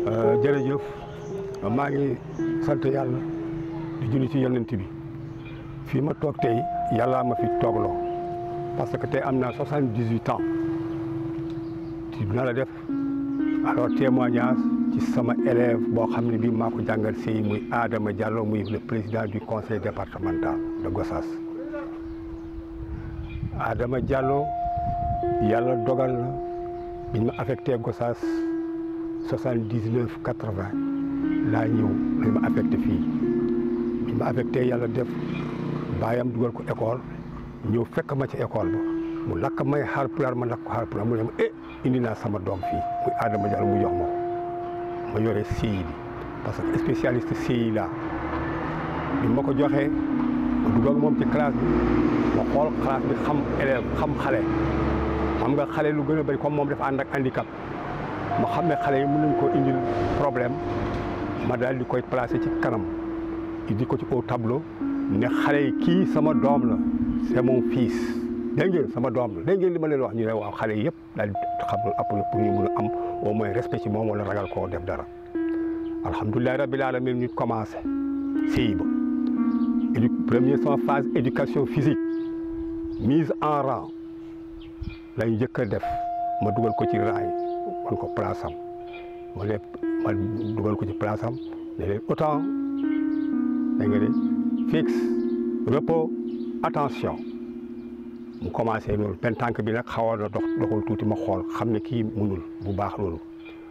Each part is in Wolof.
jërëjëf maa ngi sant yàlla di julli ci yonent bi fii ma toog tey yàllaa ma fi toogloo parce que tey am naa soixante-dix-huit ans dina la def alors témoignage ci sama élève boo xam ne bii maa ko jàngal si muy Adama Diallo muy le président du conseil départemental de Gossas Adama Diallo yàlla dogal na biñ ma affecté Gossas soixante-dix-neuf quatre-vingt laa ñëw lañ ma affecté fii biñ ma affecté yàlla def baayam dugal ko école ñëw fekk ma ci école ba mu lakk may Haalpulaar ma lakk ko Haalpulaar mu ne ma eh indi naa sama doom fii muy Adama Diallo mu jox ma ko ma yore CI bi parce que spécialiste CI laa bi ma ko joxee ma dugal moom ci classe bi ma xool classe bi xam élève xam xale xam nga xale lu gën a bëri comme moom dafa ànd ak handicap ma xam ne xale yi mën nañ koo indil problème ma daal di koy placé ci kanam indi ko ci au tableau ne xale yi kii sama doom la c'est mon fils dégg ngeen sama doom la dégg ngeen li ma leen wax ñu ne waaw xale yi yëpp daal di xam loolu après pour ñu mun a am au moins respect ci moom wala ragal koo def dara alhamdulilah rabbil alamin ñu commencé CI ba édu première sama phase éducation physique mise en rang lañ njëkk a def ma dugal ko ci rang yi wan ko place am ma leen ma dugal ko ci place am ne leen autant da nga de fixe repos attention mu commencé loolu benn tànk bi nag xawoon na dox doxul tuuti ma xool xam ne kii munul bu baax loolu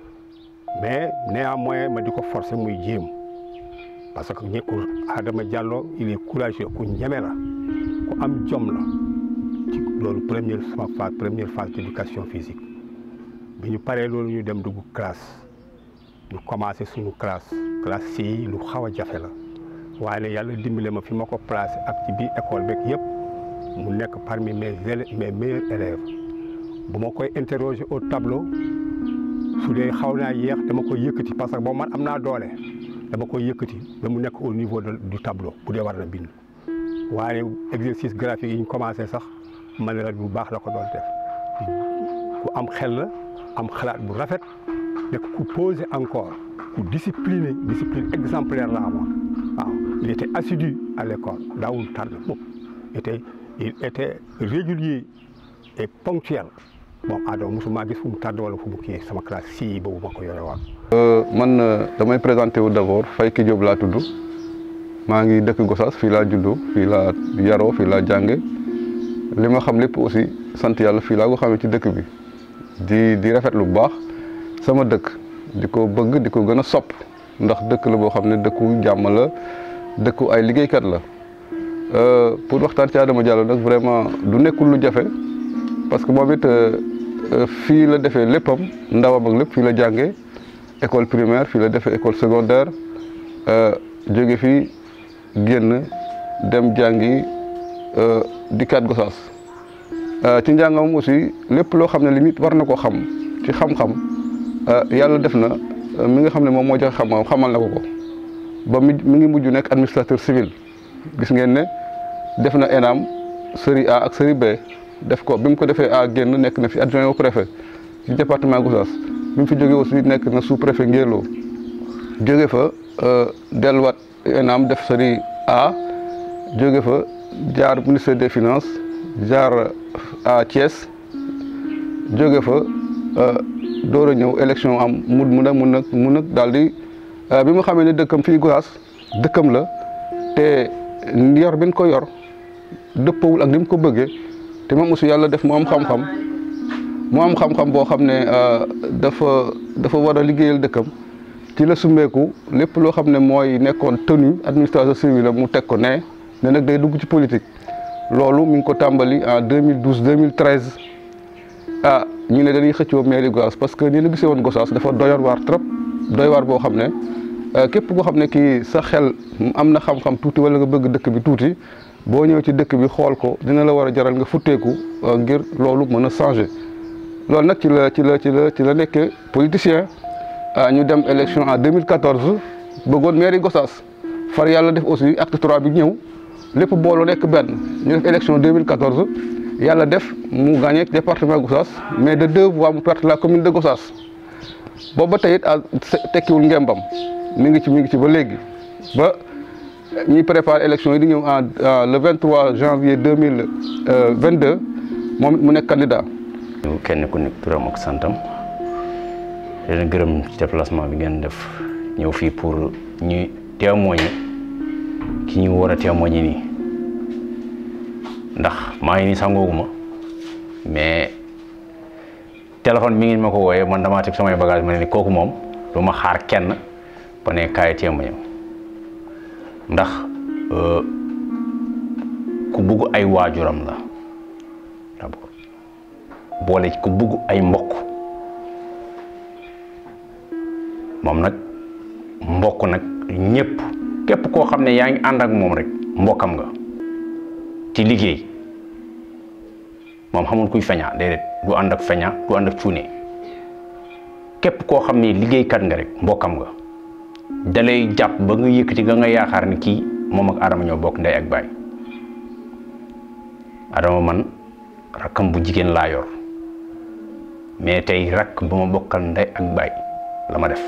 mais néanmoins ma di ko forcer muy jéem parce que ñi ku Adama Diallo il est courageux ku ñeme la ku am jom la ci loolu première sama phase première phase d'éducation physique bi ñu paree loolu ñu dem dugg classe ñu commencé suñu classe classe si lu xaw a jafe la waaye ne yàlla dimbale ma fi ma ko placé ak ci biir école beeg yëpp mu nekk parmi mes élèves mes meilleurs élèves bu ma koy interroger au tableau su dee xaw naa yéex dama koy yëkkati parce que boobu man am naa doole dama koy yëkkati ba mu nekk au niveau de du tableau bu dee war na bind waaye exercice graphique yi ñu commencé sax man la bu baax la ko doon def ku am xel la am xalaat bu rafet nekk ku posé encore ku discipliné discipline exemplaire la amoon waaw il était assidu à l'école daawul tardé mukk était il était régulier et ponctuel bon Adama mosuma gis fu mu tardé wala fu mu kii sama classe si boobu ma ko yore woon. man damay présenté wu d'abord Fayki Diop laa tudd maa ngi dëkk Gossas fii laa juddoo fii laa yaroo fii laa jànge li ma xam lépp aussi sant yàlla fii laa ko xamee ci dëkk bi di di rafetlu bu baax sama dëkk di ko bëgg di ko gën a sopp ndax dëkk la boo xam ne dëkku jàmm la dëkku ay liggéeykat la pour waxtaan ci Adama Diallo nag vraiment du nekkul lu jafe parce que moom it fii la defee léppam ndawam ak lépp fii la jàngee école primaire fii la defee école secondaire jóge fii génn dem jàngi dikkaat Gossas ci njàngam aussi lépp loo xam ne limite war na ko xam ci xam-xam yàlla def na mi nga xam ne moom moo joxe xam xamal na ko ko ba mi mi ngi mujj nekk administrateur civil gis ngeen ne def na ENAM série A ak série B def ko bi mu ko defee A génn nekk na fi adjoint au préfet ci département Gossas bi mu fi jógee aussi nekk na sous préfet Ngélo jóge fa delluwaat ENAM def série A jóge fa jaar ministère des finances jaar à Thiès jóge fa door a ñëw élection am mu mun a mun a mun a daal di bi mu xamee ne dëkkam fii Gossas dëkkam la te yor bi ñu ko yor dëppawul ak ni mu ko bëggee te moom aussi yàlla def mu am xam-xam mu am xam-xam boo xam ne dafa dafa war a liggéeyal dëkkam ci la summeeku lépp loo xam ne mooy nekkoon tenue administration civile mu teg ko ne ne nag day dugg ci politique loolu mi ngi ko tàmbali en 2012 2013 ah ñu ne dañuy xëccoo mairie Gossas parce que ni la gisee woon Gossas dafa doyoon waar trop doy waar boo xam ne képp koo xam ne kii sa xel am na xam-xam tuuti wala nga bëgg dëkk bi tuuti boo ñëw ci dëkk bi xool ko dina la war a jaral nga futteeku ngir loolu mën a changer loolu nag ci la ci la ci la ci la nekkee politicien ñu dem élection en 2014 bëggoon mairie Gossas far yàlla def aussi acte 3 bi ñëw lépp booloo nekk benn ñu def élection 2014 yàlla def mu gagné département Gossas mais de deux voix mu perte la commune de Gossas boobu ba tey it tekkiwul ngembam mi ngi ci mi ngi ci ba léegi ba ñuy préparer élection yi di ñëw en le 23 janvier 2022 moom mu nekk candidat. kenn ku nekk turam ak santam leen gërëm ci déplacement bi ngeen def ñëw fii pour ñu témoigner ki ñu war a témoigner nii ndax maa ngi nii sangooguma mais téléphone mi ngeen ma ko wooyee man damaa teg samay bagage ma ne ni kooku moom du ma xaar kenn ba ne kaay témoigner ndax ku bugg ay waajuram la d'abord boole ku bugg ay mbokk moom nag mbokk nag ñëpp képp koo xam ne yaa ngi ànd ak moom rek mbokkam nga ci liggéey moom xamul kuy feña déedéet du ànd ak feña du ànd ak cuune képp koo xam ne liggéeykat nga rek mbokkam nga dalay jàpp ba nga yëkkati nga nga yaakaar ni kii moom ak Adama ñoo bokk ndey ak baay Adama man rakkam bu jigéen laa yor mais tey rakk ba ma bokkal ndey ak baay la ma def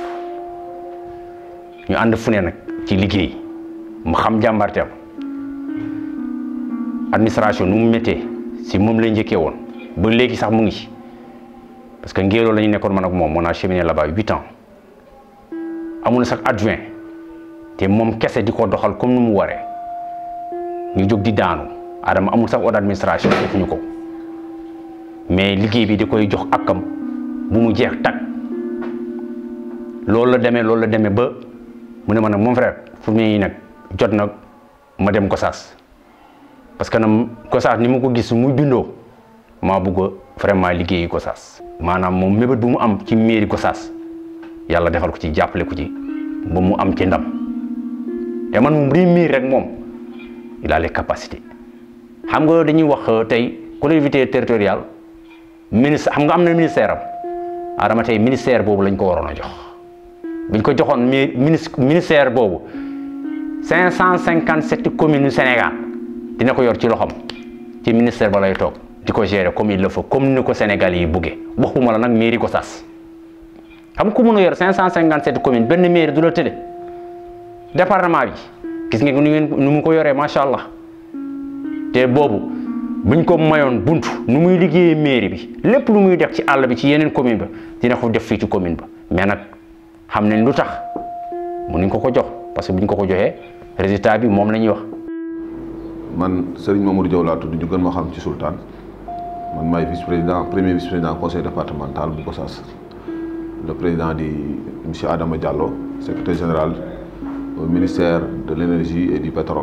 ñu ànd fu ne nag ci liggéey mu xam jàmbarteem administration nu mu méttee si moom lay njëkkee woon ba léegi sax mu ngi ci parce que ngéeloo la ñu nekkoon man ak moom on a cheminé là-bas huit ans amul sax adjoint te moom kese di ko doxal comme ni mu waree ñu jóg di daanu Adama amul sax ordre d'administration defuñu ko mais liggéey bi di koy jox akam bu mu jeex tag loolu la demee loolu la demee ba mu ne ma nag mon frère fu mu ne nag jot na ma dem Gossas parce que nag Gossas ni ma ko gis muy bindoo maa bëgg vraiment liggéeyi Gossas maanaam moom mébét bu mu am ci mairie Gossas yàlla defal ko ci jàppale ko ci ba mu am ci ndam te man moom rii mairie rek moom il a les capacités xam nga dañuy wax tey collectivité territoriale ministre xam nga am na ministère am Adama tey ministère boobu lañ ko waroon a jox buñ ko joxoon ministre ministère boobu cinq cent cinquante sept communes yu Sénégal dina ko yor ci loxam ci ministère ba lay toog di ko gérer comme il le faut comme ni ko Sénégal yi buggee waxuma la nag mairie Gossas xam ku mun a yor cinq cent cinquante sept communes benn mairie du la tëddee département bi gis ngeen nu ngeen nu mu ko yoree macha allah te boobu buñ ko mayoon bunt nu muy liggéeyee mairie bi lépp lu muy def ci àll bi ci yeneen commune ba dina ko def fii ci commune ba mais nag xam nañ lu tax mënuñ ko ko jox parce que buñ ko ko joxee résultat bi moom la ñuy wax. man Serigne Mamadou Diaw laa tudd ñu gën ma xam ci Sultan man maay vice président premier vice président conseil départemental bu Gossas le président di monsieur Adama Diallo secrétaire général au ministère de l'énergie et du pétrole.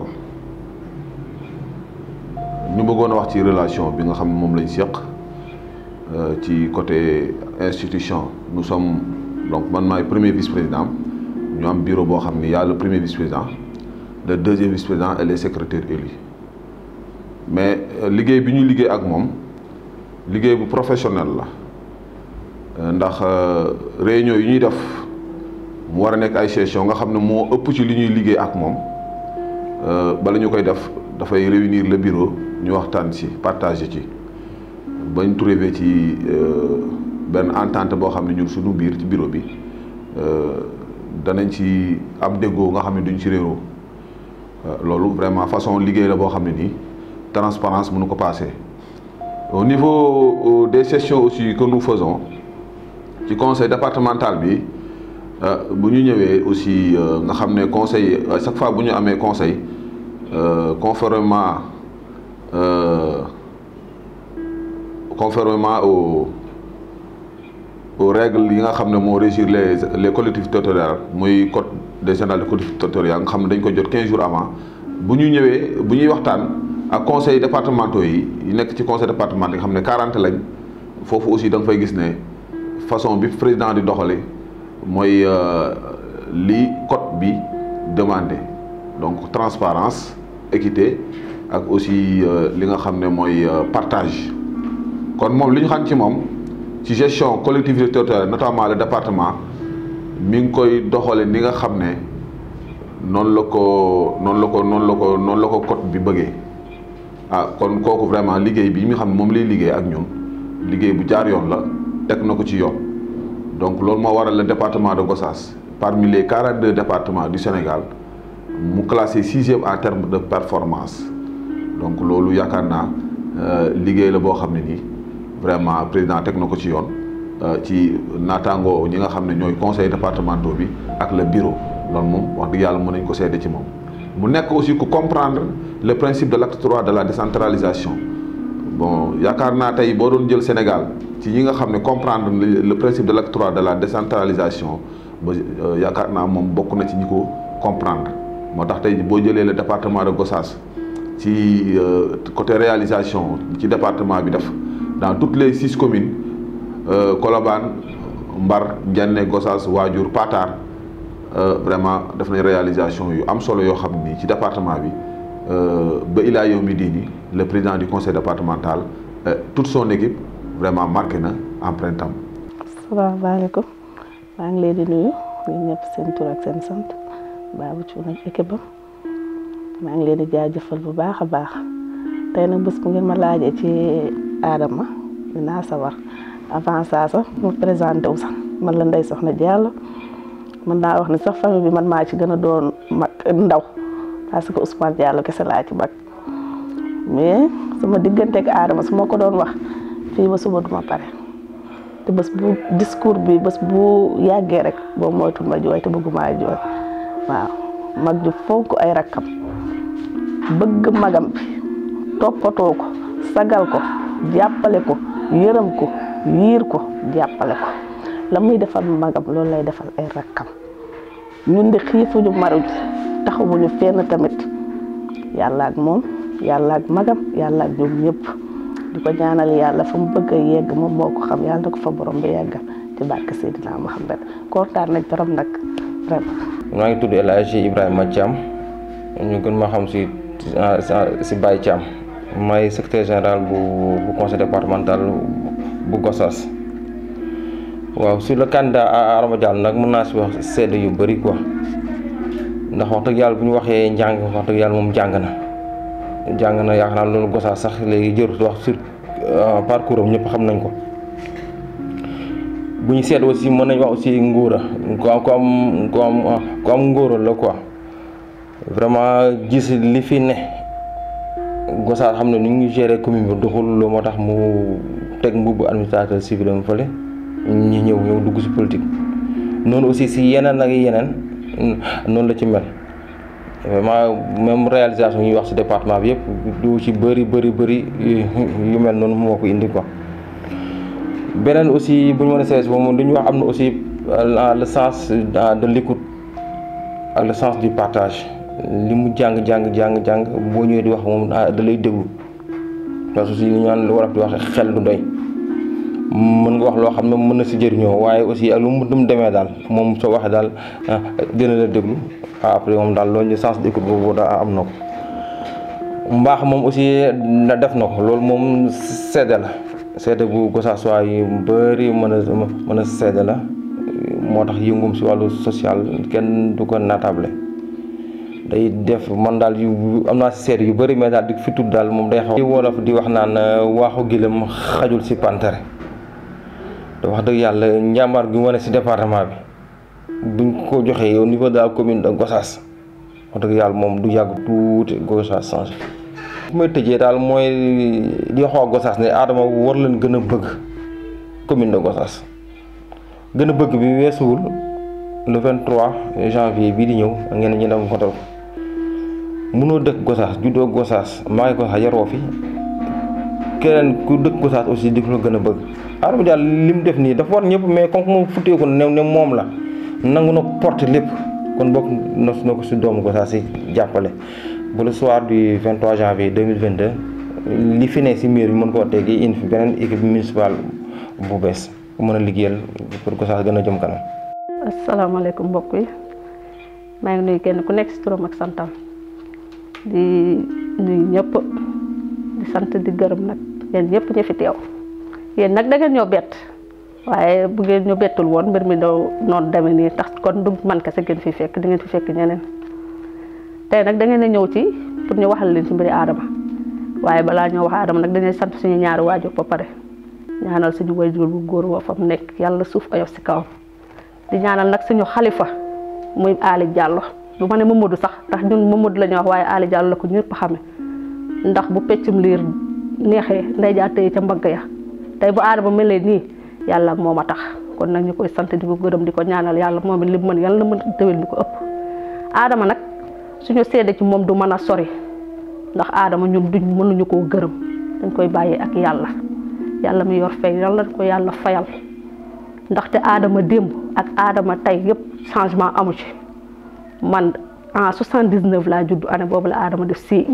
ñu bëggoon a wax ci relation bi nga xam ne moom lañ seq ci côté institution nous sommes donc man maay premier vice président ñu am bureau boo xam ni y a le premier vice président le deuxième vice président et les secrétaires élus mais liggéey bi ñuy liggéey ak moom liggéey bu professionnel la ndax réunion yi ñuy def mu war a nekk ay session nga xam ne moo ëpp ci li ñuy liggéey ak moom bala ñu koy def dafay réunir le bureau ñu waxtaan ci partager ci bañ trouvé ci benn entente boo xam ne ñun suñu biir ci bureau bi danañ ci am déggoo nga xam ne duñ ci réeroo loolu vraiment façon liggéey la boo xam ne nii transparence mënu ko passer au niveau des sessions aussi que nous faisons ci conseil départemental bi bu ñu ñëwee aussi nga xam ne conseil à chaque fois bu ñu amee conseil conformément conformément au aux règles yi nga xam ne moo régir les les collectivités territoriales muy code des général des collectivités territoriales nga xam ne dañ ko jot 15 jours avant bu ñu ñëwee bu ñuy waxtaan ak conseil départementaux yi yi nekk ci conseil départemental yi nga xam ne 40 lañ foofu aussi da nga fay gis ne façon bi président di doxale mooy li code bi demandé donc transparence équité ak aussi li nga xam ne mooy partage kon moom li ñu xam ci moom ci gestion collectivité territoriale notamment le département mi ngi koy doxale ni nga xam ne noonu la ko noonu la ko noonu la ko noonu la ko code bi bëggee ah kon kooku vraiment liggéey bi mi xam ne moom lay liggéey ak ñun liggéey bu jaar yoon la teg na ko ci yoon donc loolu moo waral le département de Gossas parmi les 42 départements du Sénégal mu classé sixième en termes de performance donc loolu yaakaar naa liggéey la boo xam ne nii vraiment président teg na ko ci yoon ci naataangoo ñi nga xam ne ñooy conseil départementaux bi ak le bureau loolu moom wax dëgg yàlla mën nañ ko seede ci moom mu nekk aussi ku comprendre le principe de l'acte 3 de la décentralisation bon yaakaar naa tey boo doon jël Sénégal ci ñi nga xam ne comprendre le principe de l'acte 3 de la décentralisation ba yaakaar naa moom bokk na ci ñi ko comprendre moo tax tey boo jëlee le département de Gossas ci côté réalisation ci département bi def dans toutes les six communes Colobane Mbar Ndiané Gossas Waadiour Patar vraiment def nañ réalisation yu am solo yoo xam ni ci département bi ba ilaa yow mi diini le président du conseil départemental toute son équipe vraiment marqué na empreinte am. asalaamaaleykum maa ngi leen di nuyu ñun ñëpp seen tur ak seen sant Babou Thioune ak équipe am maa ngi leen di jaajëfal bu baax a baax tey nag bés bu ngeen ma laajee ci Adama dinaa sawar avant ça sax mu présenté wu sax man la Ndeye Soxna Diallo mën naa wax ne sax famille bi man maa ci gën a doon mag ndaw parce que Ousmane Diallo kese laa ci mag mais sama digganteeg Adama su ma ko doon wax fii ba suba duma pare te bés bu discours bi bés bu yàggee rek boobu moytul ma jooy te bëgguma jooy waaw mag ju fonk ay rakkam bëgg magam bi toppatoo ko sagal ko jàppale ko yërëm ko yiir ko jàppale ko la muy defal magam loolu lay defal ay rakkam ñun de xiifuñu maruñ taxawuñu fenn tamit yàlla ak moom yàlla ak magam yàlla ak ñoom ñëpp di ko ñaanal yàlla fa mu bëgg a yegg moom moo ko xam yàlla na ko fa borom bi yeggal ci barke Seydina Mohamed kontaan nañ trop nag vraiment. maa ngi tudd El Hadji Ibrahima Thiam ñu gën ma xam si si Baye Thiam may secrétaire général bu bu conseil départemental bu Gossas waaw sur le candidat Adama Diallo nag mën naa si wax sedd yu bëri quoi ndax wax dëgg yàlla bu ñu waxee njàng wax dëgg yàlla moom jàng na jàng na yaakaar naa loolu Gossas sax léegi jërut wax sur parcours am ñëpp xam nañ ko bu ñu seet aussi mën nañ wax aussi ngóora ku am ku am ku am ku am ngóora la quoi vraiment gis li fi ne Gossas xam ne ni ñu gérer commune bi doxul loolu moo tax mu teg mbubb administrateur civil am fële ñi ñëw ñëw dugg ci politique noonu aussi si yeneen ak yeneen noonu la ci mel vraiment même réalisation yi ñuy wax ci département bi yëpp du ci bëri bëri bëri yu mel noonu moo ko indi quoi beneen aussi bu ñu mën a sees moom li ñu wax am na aussi le sens de l'écoute ak le sens du partage li mu jàng jàng jàng jàng boo ñëwee di wax moom da lay déglu parce que aussi li ñu naan lu war a di wax xel du doy mën nga wax loo xam ne mën na si jëriñoo waaye aussi ak lu mu demee daal moom soo waxee daal dina la déglu après moom daal loolu ñu sens d'écoute boobu daa am na ko mbaax moom aussi na def na ko loolu moom seede la seede bu Gossas yi bëri mën a mën a seede la moo tax yëngum si wàllu social kenn du ko natable day def man daal yu am naa si seede yu bëri mais daal di fi tudd daal moom day xaw wolof di wax naan waaxu gilam xajul si pantere te wax dëgg yàlla njàmbaar gi mu wane si département bi buñ ko joxee au niveau de la commune de Gossas wax dëgg yàlla moom du yàgg tuuti Gossas changé bu may tëjee daal mooy di xoo Gossas ne Adama war leen gën a bëgg commune de Gossas gën a bëgg bi weesuwul le 23 janvier bii di ñëw ngeen ñu dem votal ko mënoo dëkk Gossas juddoo Gossas maa ngi Gossas yaroo fi keneen ku dëkk Gossas aussi di ko la gën a bëgg Adama Diallo li mu def nii dafa war ñëpp mais comme moom futteeku ne ne moom la nangu na porte lépp kon bokk na na ko si doomu Gossas si jàppale ba le soir du 23 janvier 2022 li fi ne si miir bi mën koo teggi indi fi beneen équipe municipale bu bees mën a liggéeyal pour Gossas gën a jëm kanam. asalaamaaleykum mbokk yi maa ngi nuyu kenn ku nekk si turam ak santam di nuyu ñëpp di sant di gërëm nag yéen ñëpp ñu fi teew yéen nag da ngeen ñoo bett waaye bu ngeen ñu bettul woon mbir mi daw noonu demee nii tax kon du man kese ngeen fi fekk di ngeen fi fekk ñeneen tey nag da ngeen a ñëw ci pour ñu waxal leen ci mbiri Adama waaye balaa ñoo wax Adama nag dañuy sant suñu ñaari waajur ba pare ñaanal suñu wayjur bu góor wa fa mu nekk yàlla suuf ayof si kawam di ñaanal nag suñu xalifa muy Ali Diallo du ma ne Mamadou sax ndax ñun Mamadou la ñuy wax waaye Ali Diallo la ko ñëpp xame ndax bu peccum liir neexee nday jaa tëye ca mbagg ya tey bu aadama melee nii yàlla ak moom a tax kon nag ñu koy sant di ko gërëm di ko ñaanal yàlla moom it li mu mën yàlla na mën déwén di ko ëpp aadama nag suñu seede ci moom du mën a sori ndax aadama ñun duñ mënuñu koo gërëm dañ koy bàyyee ak yàlla yàlla mi yor fay yàlla ko yàlla fayal ndaxte aadama démb ak aadama tey yëpp changement amu ci man en 79 laa judd année boobu la aadama def CI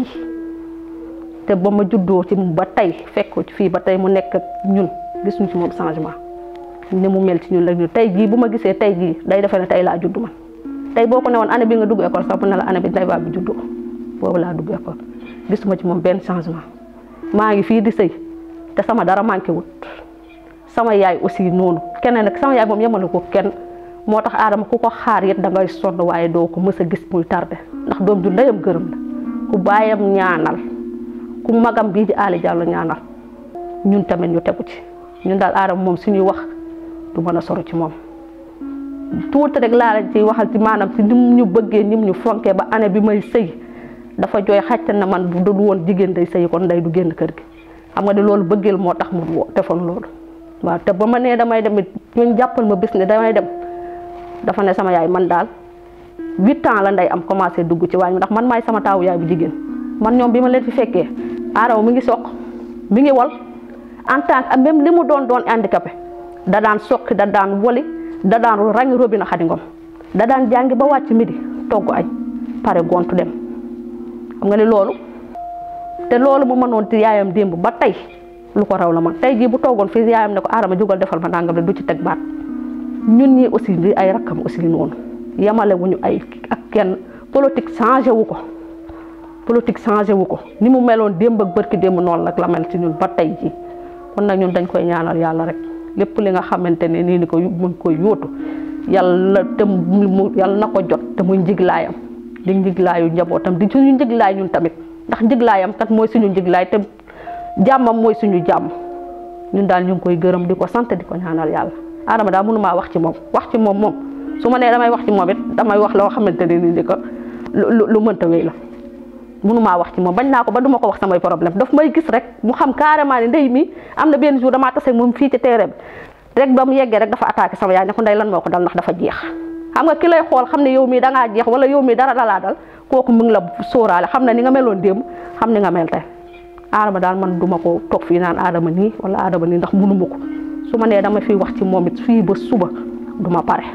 te ba ma juddoo ci ba tey fekk ci fii ba tey mu nekk ak ñun gisuñu ci moom changement ni mu mel ci ñun la ñu tey jii bu ma gisee tey jii day defee ne tey laa judd man tey boo ko ne woon année bi nga dugg école sax mu ne la année bi ndey baa bi juddoo boobu laa dugg école gisuma ci moom benn changement maa ngi fii di sëy te sama dara manqué wut sama yaay aussi noonu keneen nag sama yaay moom yemale ko kenn moo tax aadama ku ko xaar it da ngay sonn waaye doo ko mës a gis muy tardé ndax doom ju ndeyam gërëm la ku bàyyam ñaanal ku magam bii di Ali Diallo ñaanal ñun tamit ñu tegu ci ñun daal aadama moom suñuy wax du mën a soro ci moom tuuti rek laa la ci waxal ci maanaam ci nim ñu bëggee nim ñu fonkee ba année bi may sëy dafa jooy xàcc na man bu dul woon jigéen day sëy kon ndey du génn kër gi xam nga ne loolu bëggeel moo tax mu defoon loolu waaw te ba ma nee damay dem it ñun jàppal ma bis ne damay dem dafa ne sama yaay man daal huit ans la nday am commencé dugg ci waañ mi ndax man maay sama taawu yaay bu jigéen man ñoom bi ma leen fi fekkee aadama mi ngi soq mi ngi wal en tant que même li mu doon doon handicapé da daan soqi da daan woli da daan rangi robina xadi ngom da daan jàngi ba wàcc midi togg añ pare gontu dem xam nga ni loolu te loolu mu mënoon ci yaayam démb ba tey lu ko raw la man tey jii bu toogoon fii yaayam ne ko aadama jugal defal ma nangam du ci teg baat ñun ñii aussi di ay rakkam aussi noonu yemale wuñu ay ak kenn politique changé wu ko politique changé wu ko ni mu meloon démb ak bërki démb noonu nag la mel ci ñun ba tey jii kon nag ñun dañ koy ñaanal yàlla rek lépp li nga xamante ne nii ni ko mun koy yóotu yàlla te mu yàlla na ko jot te muy njiglaayam di njiglaayu njabootam di suñu njiglaay ñun tamit ndax njiglaayam kat mooy suñu njiglaay te jàmmam mooy suñu jàmm ñun daal ñu ngi koy gërëm di ko sant di ko ñaanal yàlla Adama daal mënu maa wax ci moom wax ci moom moom su ma nee damay wax ci moom it damay wax loo xamante ne nii ko lu lu mënta wéy la mënu maa wax ci moom bañ naa ko ba duma ko wax samay problème daf may gis rek mu xam carrément ne ndey mi am na benn jour damaa tase moom fii ci terrain bi rek ba mu yeggee rek dafa attaqué sama yaay ne ko ndey lan moo ko dal ndax dafa jeex xam nga ki lay xool xam ne yow mii dangaa jeex wala yow mii dara dalaa dal kooku mu ngi la sóoraale xam na ni nga meloon démb xam ni nga mel tey Adama daal man duma ko toog fii naan Adama nii wala Adama nii ndax mënuma ko su ma nee dama fiy wax ci moom it fii ba suba duma pare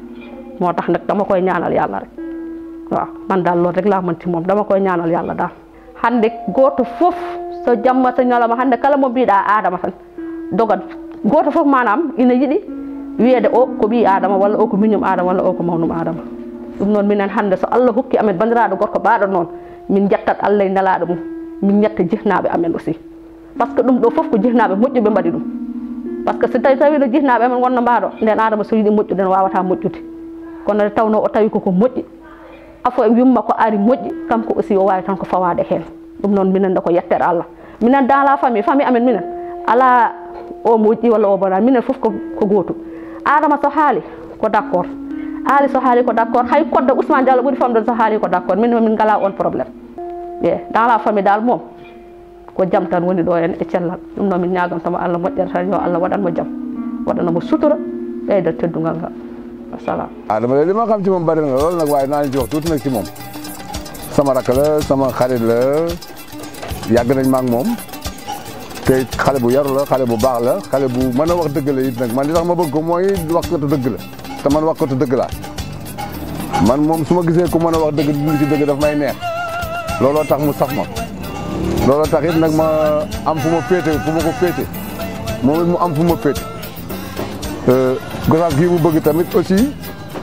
moo tax nag dama koy ñaanal yàlla rek waaw man daal loolu rek laa mën ci moom dama koy ñaanal yàlla daal hande gooto fof so jamma so ñalawma hande kala mo mbiɗa adama tan dogat gooto fof manam ina yiɗi wiyeede o ko ɓi adama walla o ko miñum adama walla o ko mawnum adama ɗum noon minen hannde so allah hokki amen bandiraɗo gorko baɗo noon min jettat allah e nelaɗo mum min jetta jihnaɓe amen aussi par ce que ɗum ɗo fof ko jihnaɓe moƴƴuɓe mbaɗi ɗum par ce que so tawi tawi no jihnaɓe amen wonno mbaɗo nden adama so yiɗi moƴƴude no wawata moƴƴude kono nde tawno o tawi koko moƴƴi afo yumma ko ari moƴƴi kanko aussi o wawi tan ko fawade hen ɗum noon minen nde ko yettere allah minen dans la famille famille amen minen ala o moƴƴi walla o bona minen foof ko gootum adama so haali ko d' accord ali so haali ko d' accord hay kodde ousmane diallo ɓuuri famde so haali ko d' accord min min ngala on probléme e dans la famille dal moom ko jaam tan woni ɗo en e cellal ɗum noon min ñagantamo allah moƴƴere tan yo allah waɗanmo jaam waɗanamo sutura ɓeyda teddugal ngal wassalam Adama de li ma xam ci moom bari na lool nag waaye naa leen ci wax tuuti nag ci moom sama rakk la sama xarit la yàgg nañ ma ak moom te xale bu yaru la xale bu baax la xale bu mën a wax dëgg la it nag man li tax ma bëgg ko mooy wax ko dëgg la te man wax ko dëgg laa man moom su ma gisee ku mën a wax dëgg dund ci dëgg daf may neex looloo tax mu sax ma looloo tax it nag ma am fu ma féete fu ma ko féete moom it mu am fu ma féete gosaas gii mu bëgg tamit aussi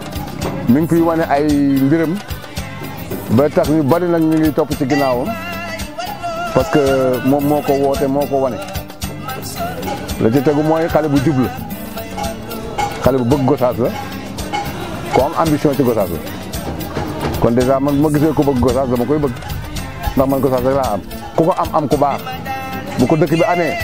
mi ngi fiy wane ay mbiram ba tax ñu bari nag ñu ngi topp ci ginnaawam parce que moom moo ko woote moo ko wane la ci tegu mooy xale bu jub la xale bu bëgg gosaas la ko am ambition ci gosaas la kon dèjà man bu ma gisee ku bëgg gosaas dama koy bëgg ndax man gosaas rek laa am ku ko am am ku baax bu ko dëkk bi amee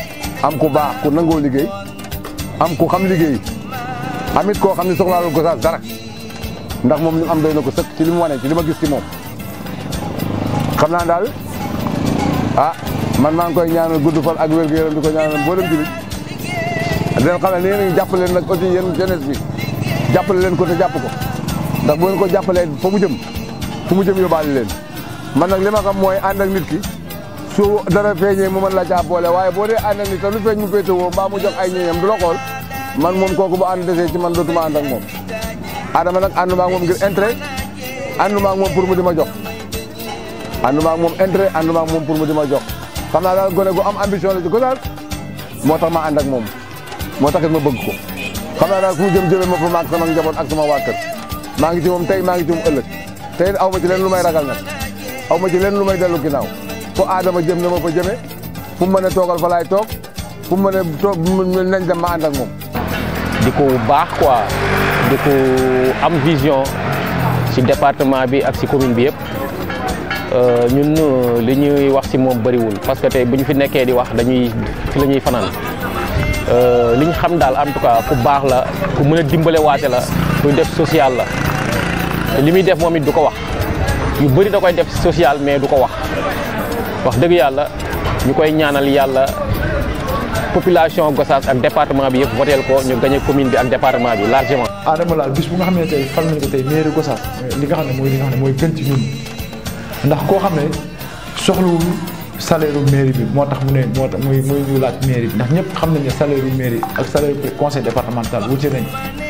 am ku baax ku nangoo liggéey am ku xam liggéey amit koo xam ne soxlaalul Gossas dara ndax moom li mu am doy na ko sëkk ci li mu wane ci li ma gis ci moom xam naa daal ah man maa ngi koy ñaanal gudd fan ak wér gu yaram di ko ñaanal mboolem jullit di leen xam ne yéen a ngi jàppale leen nag aussi yéen jeunesse bi jàppale leen ko te jàpp ko ndax bu ngeen ko jàppalee fa mu jëm fu mu jëm yóbbaale leen man nag li ma xam mooy ànd ak nit ki su dara feeñee mu mën la caa boole waaye boo dee ànd ak nit te lu feeñ mu féetewoo mbaa mu jox ay ñeeñam du la xool man moom kooku bu ànd desee ci man dootuma ànd ak moom Adama nag ànduma ak moom ngir intérêt ànduma ak moom pour mu di ma jox ànduma ak moom intérêt ànduma ak moom pour mu di ma jox xam naa daal gone gu am ambition la ci Gossas moo tax ma ànd ak moom moo taxit ma bëgg ko xam naa daal fu mu jëm jëme ma fa maag sama njaboot ak sama waa kër maa ngi ci moom tey maa ngi ci moom ëllëg tey aw ma ci leen lu may ragal nag aw ma ci leen lu may dellu ginnaaw fu Adama jëm na ma fa jëme fu mu mën a toogal fa laay toog fu mu mën a toog nañ dem ma ànd ak moom di ko baax quoi di ko am vision ci département bi ak ci commune bi yëpp ñun li ñuy wax ci moom bëriwul parce que tey bu ñu fi nekkee di wax dañuy fi la ñuy fanaan li ñu xam daal en tout cas ku baax la ku mën a dimbale waate la kuy def social la li muy def moom it du ko wax yu bëri da koy def social mais du ko wax wax dëgg yàlla ñu koy ñaanal yàlla population Gossas ak département bi yëpp voteel ko ñu gagné commune bi ak département bi largement. Adama laal bis bu nga xam ne tey fal nañ ko tey mairie Gossas li nga xam ne mooy li nga xam ne mooy gën ci ñun ndax koo xam ne soxlawul salaire u mairie bi moo tax mu ne moo tax muy muy ñu laaj mairie bi ndax ñëpp xam nañ ne salaire u mairie ak salaire conseil départemental wute nañ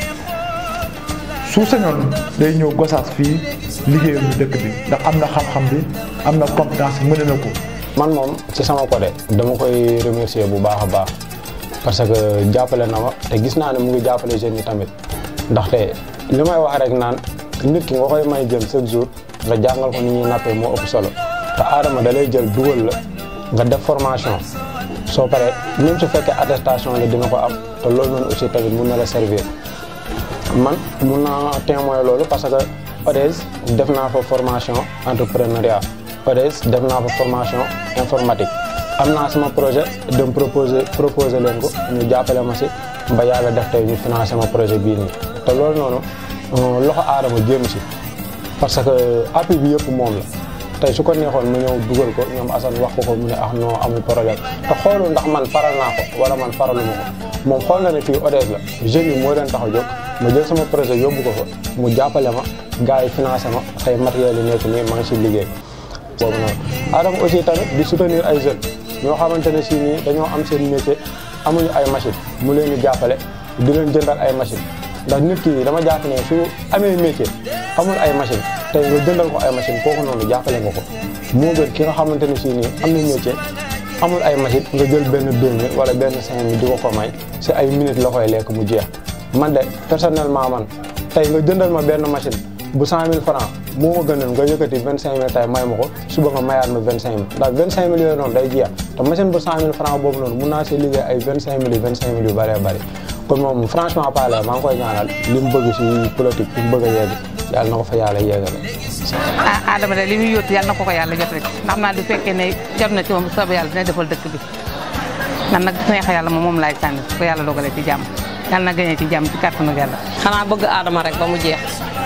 su sañoon day ñëw Gossas fii liggéeyam ñu dëkk bi ndax am na xam-xam bi am na compétence mën na ko. man moom ci sama côté dama koy remercier bu baax a baax parce que jàppale na ma te gis naa ne mu ngi jàppale jeunes yi tamit ndaxte li may wax rek naan nit ki nga koy may jël chaque jour nga jàngal ko ni ñuy nappee moo ëpp solo te Adama da lay jël dugal la nga def formation soo paree même su fekkee attestation la dina ko am te loolu noonu aussi tamit mun na la servir man mun naa témoin loolu parce que ODES def naa fa formation entrepreneuriat ODES def naa fa formation informatique am naa sama projet dem proposer proposer leen ko ñu jàppale ma si ba yàlla def tey ñu financé ma projet bii nii te loolu noonu loxo aadama jéem si parce que appui bi yëpp moom la tey su ko neexoon mu ñëw dugal ko ñoom Assane wax ko ko mu ne ah non amul problème te xoolul ndax man faral naa ko wala man faraluma ko moom xool na ne fii ODES la jeunes yi moo leen tax a jóg ma jël sama projet yóbbu ko fa mu jàppale ma gars yi financé ma tey matériel yi nekk nii ma ngi si liggéey boobu noonu Adama aussi tamit di soutenir ay jeunes ñoo xamante ne si nii dañoo am seen métier amuñu ay machine mu leen di jàppale di leen jëndal ay machine ndax nit ki dama jàpp ne su amee métier amul ay machine tey nga jëndal ko ay machine kooku noonu jàppale nga ko moo gën ki nga xamante ne si nii am na métier amul ay machine nga jël benn deux mille wala benn cinq mille di ko ko may si ay minutes la koy lekk mu jeex man de personnellement man tey nga jëndal ma benn machine bu cent mille franc moo ma gënal nga yëkkati vingt cinq mille tey may ma ko suba nga mayaat ma vingt cinq mille ndax vingt cinq mille yooyu noonu day jeex te machine bu cent mille franc boobu noonu mun naa see liggéey ay vingt cinq mille vingt cinq mille yu bëree bëri kon moom franchement parler maa ngi koy ñaanal li mu bëgg si politique fi mu bëgg a yegg yàlla na ko fa yàlla yeggale ah Adama de li muy yóotu yàlla na ko ko yàlla jot rek ndax naa du fekkee ne jot na ci moom soobu yàlla dina defal dëkk bi man nag neex yàlla moom moom laay sànni ko yàlla dogalee ci jàmm yàlla na gënee ci jàmm ci kàttanu yàlla xanaa bëgg Adama rek ba mu jeex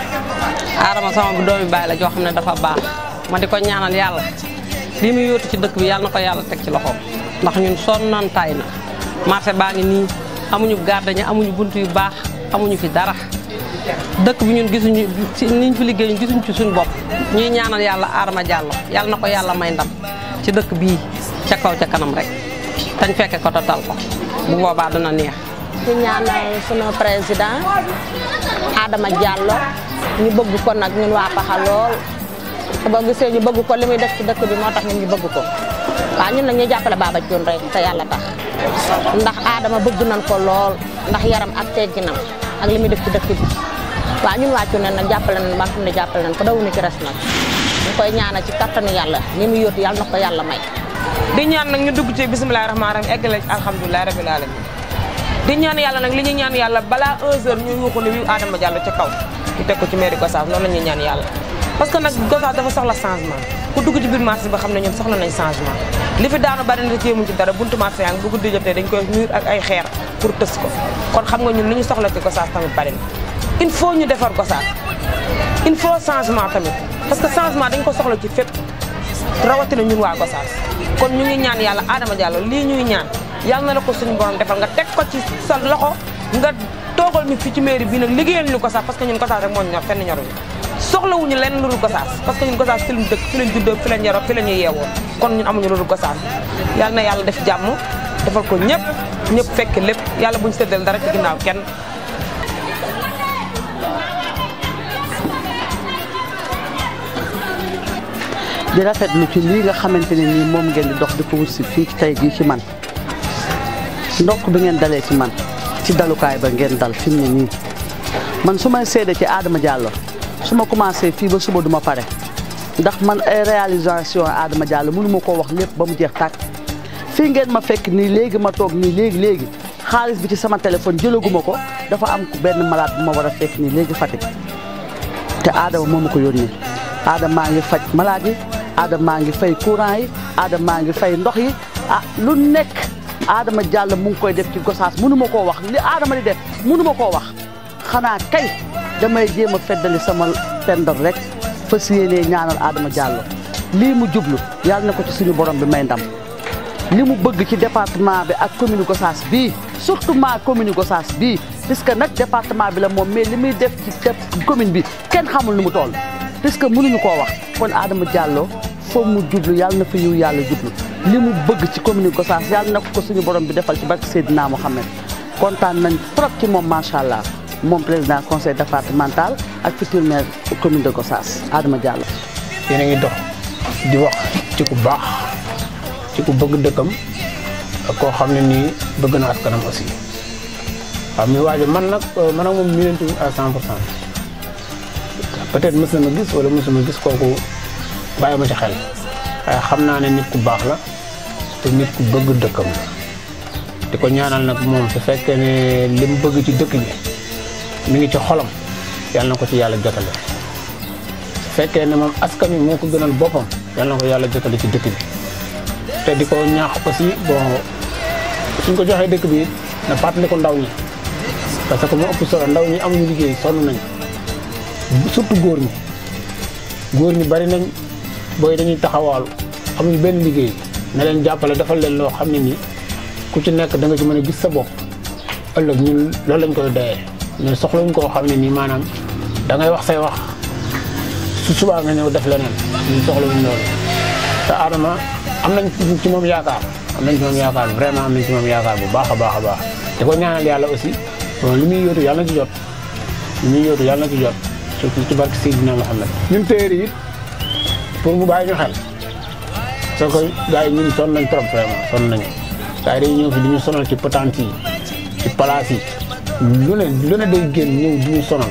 Adama sama doomi baay la joo xam ne dafa baax ma di ko ñaanal yàlla li muy yóotu ci dëkk bi yàlla na ko yàlla teg ci loxoom ndax ñun sonnoon tay na marché baa ngi nii amuñu gardaña amuñu bunt yu baax amuñu fi dara dëkk bi ñun gisuñu ci niñ fi liggéey ñu gisuñu ci suñu bopp ñuy ñaanal yàlla Adama Diallo yàlla na ko yàlla may ndam ci dëkk bii ca kaw ca kanam rek tañ fekke ko total ko bu boobaa dina neex di ñaanal sunu président Adama Diallo ñu bëgg ko nag ñun waa Paxa lool te boo gisee ñu bëgg ko li muy def ci dëkk bi moo tax ñun ñu bëgg ko waaw ñun nag ñuy jàppale Baba Dione rek te yàlla tax ndax Adama bëgg nañ ko lool ndax yaram ak tegginam ak li muy def ci dëkk bi waaw ñun wàccu ne nag jàppale nañ ba nga xam ne jàppale nañ ko dawuñu ci res nag ñu koy ñaanal ci kattanu yàlla li muy yóotu yàlla na ko yàlla may di ñaan nag ñu dugg ci bisimilah rahmaani rahim eggale ci alhamdulilah rabil alamin di ñaan yàlla nag li ñu ñaan yàlla balaa 1 heure ñu yuuxu ne wi Adama Diallo ca kaw ñu teg ko ci mairie Gossas loolu la ñuy ñaan yàlla parce que nag Gossas dafa soxla changement ku dugg ci biir marché ba xam ne ñoom soxla nañ changement li fi daanu bari na jéemuñ ci dara buntu marché yaa ngi bu guddi jotee dañ koy mur ak ay xeer pour tës ko kon xam nga ñun li ñu soxla ci Gossas tamit bari na il faut ñu defar Gossas il faut changement tamit parce que changement dañ ko soxla ci fépp rawatina ñun waa Gossas kon ñu ngi ñaan yàlla Adama Diallo lii ñuy ñaan yàlla na la ko suñu borom defal nga teg ko ci sa loxo nga toogal ñu fi ci mairie bi nag liggéeyal ñu Gossas parce que ñun Gossas rek moo ñu ñor fenn ñoruñu soxlawuñu lenn lu dul Gossas parce que ñun Gossas fi lañ dëkk fi lañ juddoo fi lañ yaroo fi la ñuy yeewoo kon ñun amuñu lu dul Gossas yàlla na yàlla def jàmm defal ko ñëpp ñëpp fekk lépp yàlla buñ séddal dara ci ginnaaw kenn di rafetlu ci lii nga xamante ne nii moom ngeen di dox di ko wut si fii ci tey jii ci man ndokk bi ngeen dalee ci man ci dalukaay ba ngeen dal fi mu ne nii man su may seede ci Adama Diallo su ma commencé fii ba suba duma pare ndax man ay réalisation Adama Diallo mënu ma koo wax lépp ba mu jeex tàkk fii ngeen ma fekk nii léegi ma toog nii léegi léegi xaalis bi ci sama téléphone jëlaguma ko dafa am benn malade bu ma war a fekk nii léegi Fatick te Adama moo ma ko yónnee Adama maa ngi faj malade yi Adama maa ngi fay courant yi Adama maa ngi fay ndox yi ah lu nekk Adama Diallo mu ngi koy def ci Gossas mënu ma koo wax li Adama di def mënu ma koo wax xanaa kay damay jéem a feddali sama pendal rek fas yéenee ñaanal Adama Diallo lii mu jublu yàlla na ko ci suñu borom bi may ndam li mu bëgg ci département bi ak commune Gossas bii surtout ma commune Gossas bii puisque nag département bi la moom mais li muy def ci commune bi kenn xamul nu mu toll puisque mënuñu koo wax kon Adama Diallo foo mu jublu yàlla na fa yiw yàlla jublu li mu bëgg ci commune Gossas yàlla na ko suñu borom bi defal ci barke Seydina Mohamed kontaan nañ trop ci moom macha allah moom président conseil départemental ak futur maire commune de Gossas Adama Diallo. yéen a ngi dox di wax ci ku baax ci ku bëgg dëkkam ak koo xam ne nii bëgg na askanam aussi waaw mi waajo man nag man ak moom miinantu à 100 pour cent peut-être mës na ma gis wala mësuma gis kooku bàyyi ma ci xel waaye xam naa ne nit ku baax la te nit ku bëgg dëkkam la di ko ñaanal nag moom su fekkee ne li mu bëgg ci dëkk bi mi ngi ci xolam yàlla na ko ci yàlla jotale su fekkee ne moom askan wi moo ko gënal boppam yàlla na ko yàlla jotale ci dëkk bi te di ko ñaax aussi bon suñ ko joxee dëkk bi na fàttali ko ndaw ñi parce que moo ëpp solo ndaw ñi amuñu liggéey sonn nañ surtout góor ñi góor ñi bari nañ booy dañuy taxawaalu amuñu benn liggéey na leen jàppale defal leen loo xam ne nii ku ci nekk da nga ci mën a gis sa bopp ëllëg ñun loolu lañ koy doyee mais soxlawuñ koo xam ne nii maanaam da ngay wax say wax su subaa nga ñëw def leneen ñun soxlawuñ loolu te Adama am nañ ci moom yaakaar am nañ ci moom yaakaar vraiment am nañ ci moom yaakaar bu baax a baax a baax di ko ñaanal yàlla aussi bon li muy yóotu yàlla na ci jot li muy yóotu yàlla na ci jot surtout ci barke Seydina Mohamed ñun téere yi pour mu bàyyi ñu xel soo ko gars yi ñun sonn nañ trop vraiment sonn nañu gars yi dañuy ñëw fi di ñu sonal ci patente yi ci palaas yi lu ne lu ne day génn ñëw di ñu sonal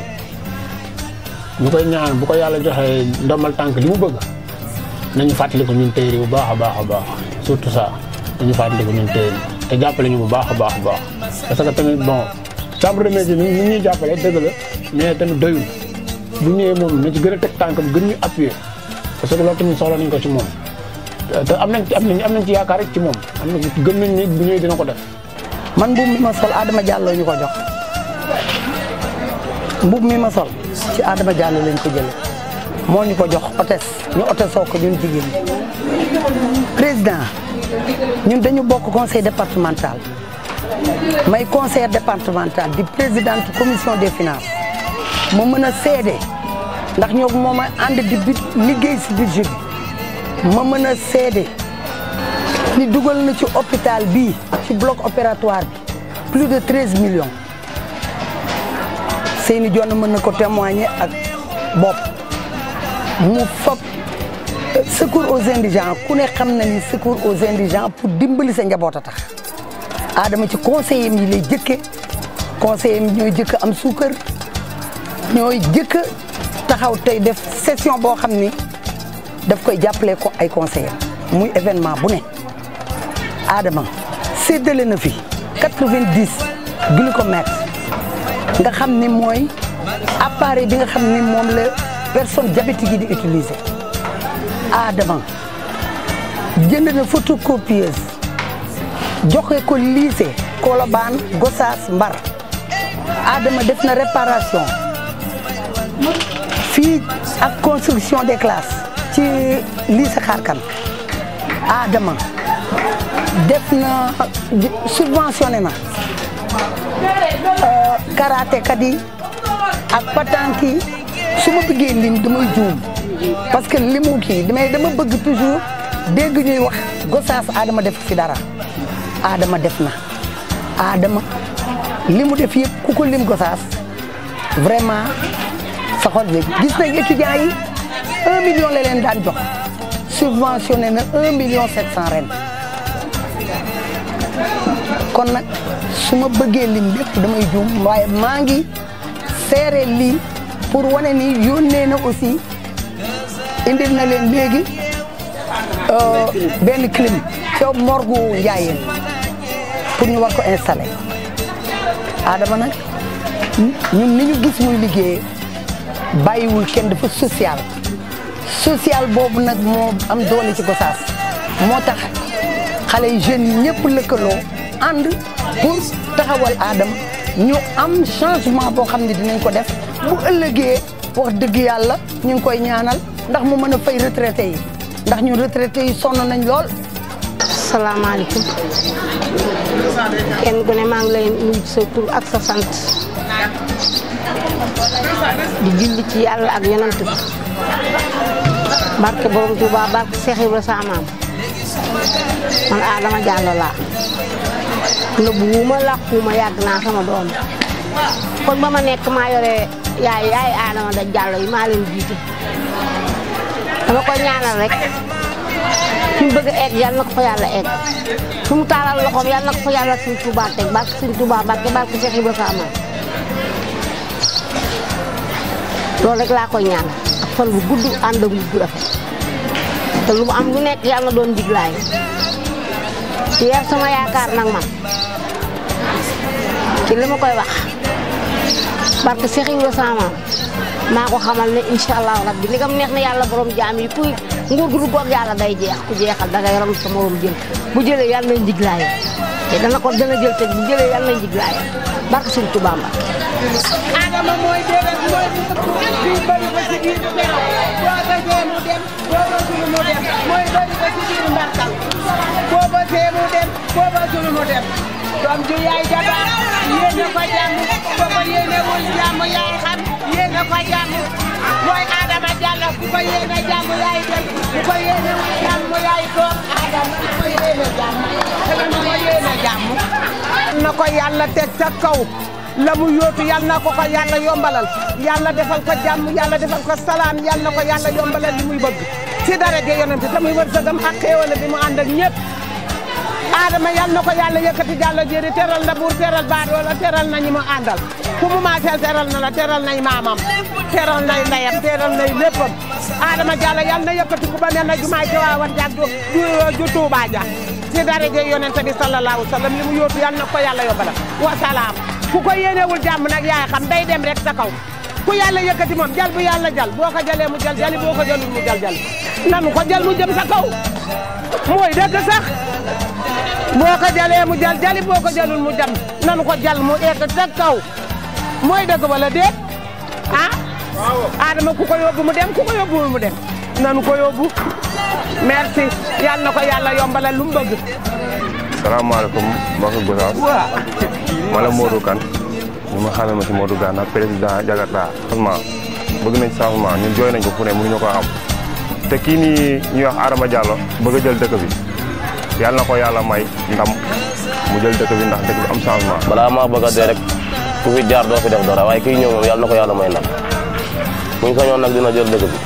ñu koy ñaan bu ko yàlla joxee ndombal tànk li mu bëgg nañu fàttali ko ñun téere bu baax a baax a baax surtout ça nañu fàttali ko ñun téere te jàppale ñu bu baax a baax a baax parce que tamit bon chambre de métier ni ñuy jàppale dëgg la mais tamit doyul bu ñëwee moom na ci gën a teg tànkam gën ñu appuyer parce que loolu tamit soxla nañ ko ci moom te am nañ ci am nañ am nañ ci yaakaar rek ci moom am na gëm nañ ni bu ñëwee dina ko def man mbubb mi ma sol Adama Diallo ñu ko jox mbubb mi ma sol ci Adama Diallo lañ ko jële moo ñu ko jox otes ñu otesoo ko ñun jigéen ñi président ñun dañu bokk conseil départemental may conseil départemental di présidente commission des finances ma mën a seede ndax ñoo moom a ànd di bit liggéey si budget bi ma mën a seede ni dugal na ci hôpital bii ci bloc opératoire bi plus de treize millions seeni jonn mën na ko témoigner ak bopp mu fab secours aux indigents ku ne xam na ni secours aux indigents pour dimbali sa njaboot a tax Adama ci conseiller yi lay jëkke conseiller yi ñooy jëkk am suukar ñooy jëkk taxaw tey def session boo xam ni daf koy jàppale ko ay conseillers muy événement bu ne Adama séddale na fi 90 glucomètre nga xam ni mooy appareil bi nga xam ni moom la personne diabétique yi di utiliser Adama jënd na photocopieuse joxe ko lycée Colobane Gossas Mbar Adama def na réparation fii ak construction des classes ci lycée Xarkan Adama def na subventionné na karatékat yi ak patanki yi su ma bëggee lim damay juum parce que limu kii damay dama bëgg toujours dégg ñuy wax Gossas Adama def fi dara Adama def na Adama li mu def yëpp ku ko lim Gossas vraiment sa xol bi gis nañ étudiants yi un million la leen daan jox subventionné na un million sept cent ren kon nag su ma bëggee lim lépp damay juum waaye maa ngi seere lii pour wane ni yónnee na aussi indil na leen léegi benn clim ca morgu Njaayeen pour ñu war ko installer Adama nag ñun ni ñu gis muy liggéey bàyyiwul kenn dafa social social boobu nag moo am doole ci Gossas moo tax xale yu jeunes yi ñëpp lëkkaloo ànd pour taxawal Adama ñu am changement boo xam ne dinañ ko def bu ëllëgee wax dëgg yàlla ñu ngi koy ñaanal ndax mu mën a fay retraité yi ndax ñun retraité yi sonn nañ lool. salaamaaleykum kenn ku ne maa ngi lay nuyu sa tur ak sa sant di julli ci yàlla ak yonant bi barke borom Tuuba barke Seex Ibra sa maam man Adama Diallo laa nëbbu wuuma làquuma yàgg naa sama doom kon ba ma nekk maa yore yaay yaay Adama da Diallo yi maa leen jiite dama koy ñaanal rek fi mu bëgg a egg yàlla na ko fa yàlla egg fi mu taalal loxoom yàlla na ko fa yàlla suñ Tuuba teg barke suñ Tuuba barke barke Seex Ibra sa maam loolu rek laa koy ñaan ak fan bu gudd ànd ak bu rafet te lu mu am lu nekk yàlla na doon diglaay ci yar sama yaakaar nag man ci li ma koy wax barke Seex Ibra sama maa ko xamal ne incha allahu rabbi li nga neex na yàlla borom jaam yi kuy nguur gu duggoog yàlla day jeex ku jeexal dangay ram sa morom jël bu jëlee yàlla nañ diglaay te dana ko dana jël te bu jëlee yàlla nañ diglaay barke Sëñ Tuubaa Mbàkke Adama mooy déedéet mooy fii bëri ba ci biir nelaw boo bëggee mu dem boo bëggul mu dem mooy bëri ba ci biir mbarkal boo bëggee mu dem boo bëggul mu dem doom ju yaay jabar yéene ko jàmm boo ko yéenewul jàmm yaay xam yéene ko jàmm mooy Adama Diallo ku ko yéene jàmm yaay dem ku ko yéenewul jàmm yaay toog Adama ku ko yéene jàmm ku ko yéene jàmm na ko yàlla teg ca kaw la mu yóotu yal na ko ko yàlla yombalal yàlla defal ko jàmm yàlla defal ko salaam yal na ko yàlla yombalal li muy bëgg ci dara de yonent te muy wërsëgam ak xéewal bi mu ànd ak ñëpp Adama yal na ko yàlla yëkkati jàllo jëri teral na buur teral baadoo la teral na ñi mu àndal ku mu maaseel teral na la teral nay maamam teral nay ndeyam teral nay léppam Adama Diallo yal na yëkkati ku ba mel na jumaay ci waawan jaag du ju Tuubaa ja ci dara de yonent bi sallallahu alayhi wa sallam li mu yóotu yal na ko yàlla yombalal wa salaam ku ko yéenewul jàmm nag yaay xam day dem rek sa kaw ku yàlla yëkkati moom jal bu yàlla jal boo ko jalee mu jal jali boo ko jalul mu jal jali nanu ko jal mu jëm sa kaw mooy dëgg sax boo ko jalee mu jal jali boo ko jalul mu jam nanu ko jal mu egg sa kaw mooy dëgg wala déet ah Adama ku ko yóbbu mu dem ku ko yóbbuwul mu dem nanu ko yóbbu merci yal na ko yàlla yombalal lu mu bëgg salaamaaleykum mbokki Gossas ma la Modou Kane ñu ma xamee ma si Modou Gana président Jakarta changement bëgg nañ changement ñun jooy nañ ko fu ne mënuñu ko am te kii nii ñuy wax Adama Diallo bëgg a jël dëkk bi yàlla na ko yàlla may ndam mu jël dëkk bi ndax dëkk bi am changement. balaa maa bëgg a dee rek ku fi jaar doo fi def dara waaye kii ñëw moom yàlla na ko yàlla may ndam buñ sañoon nag dina jël dëkk bi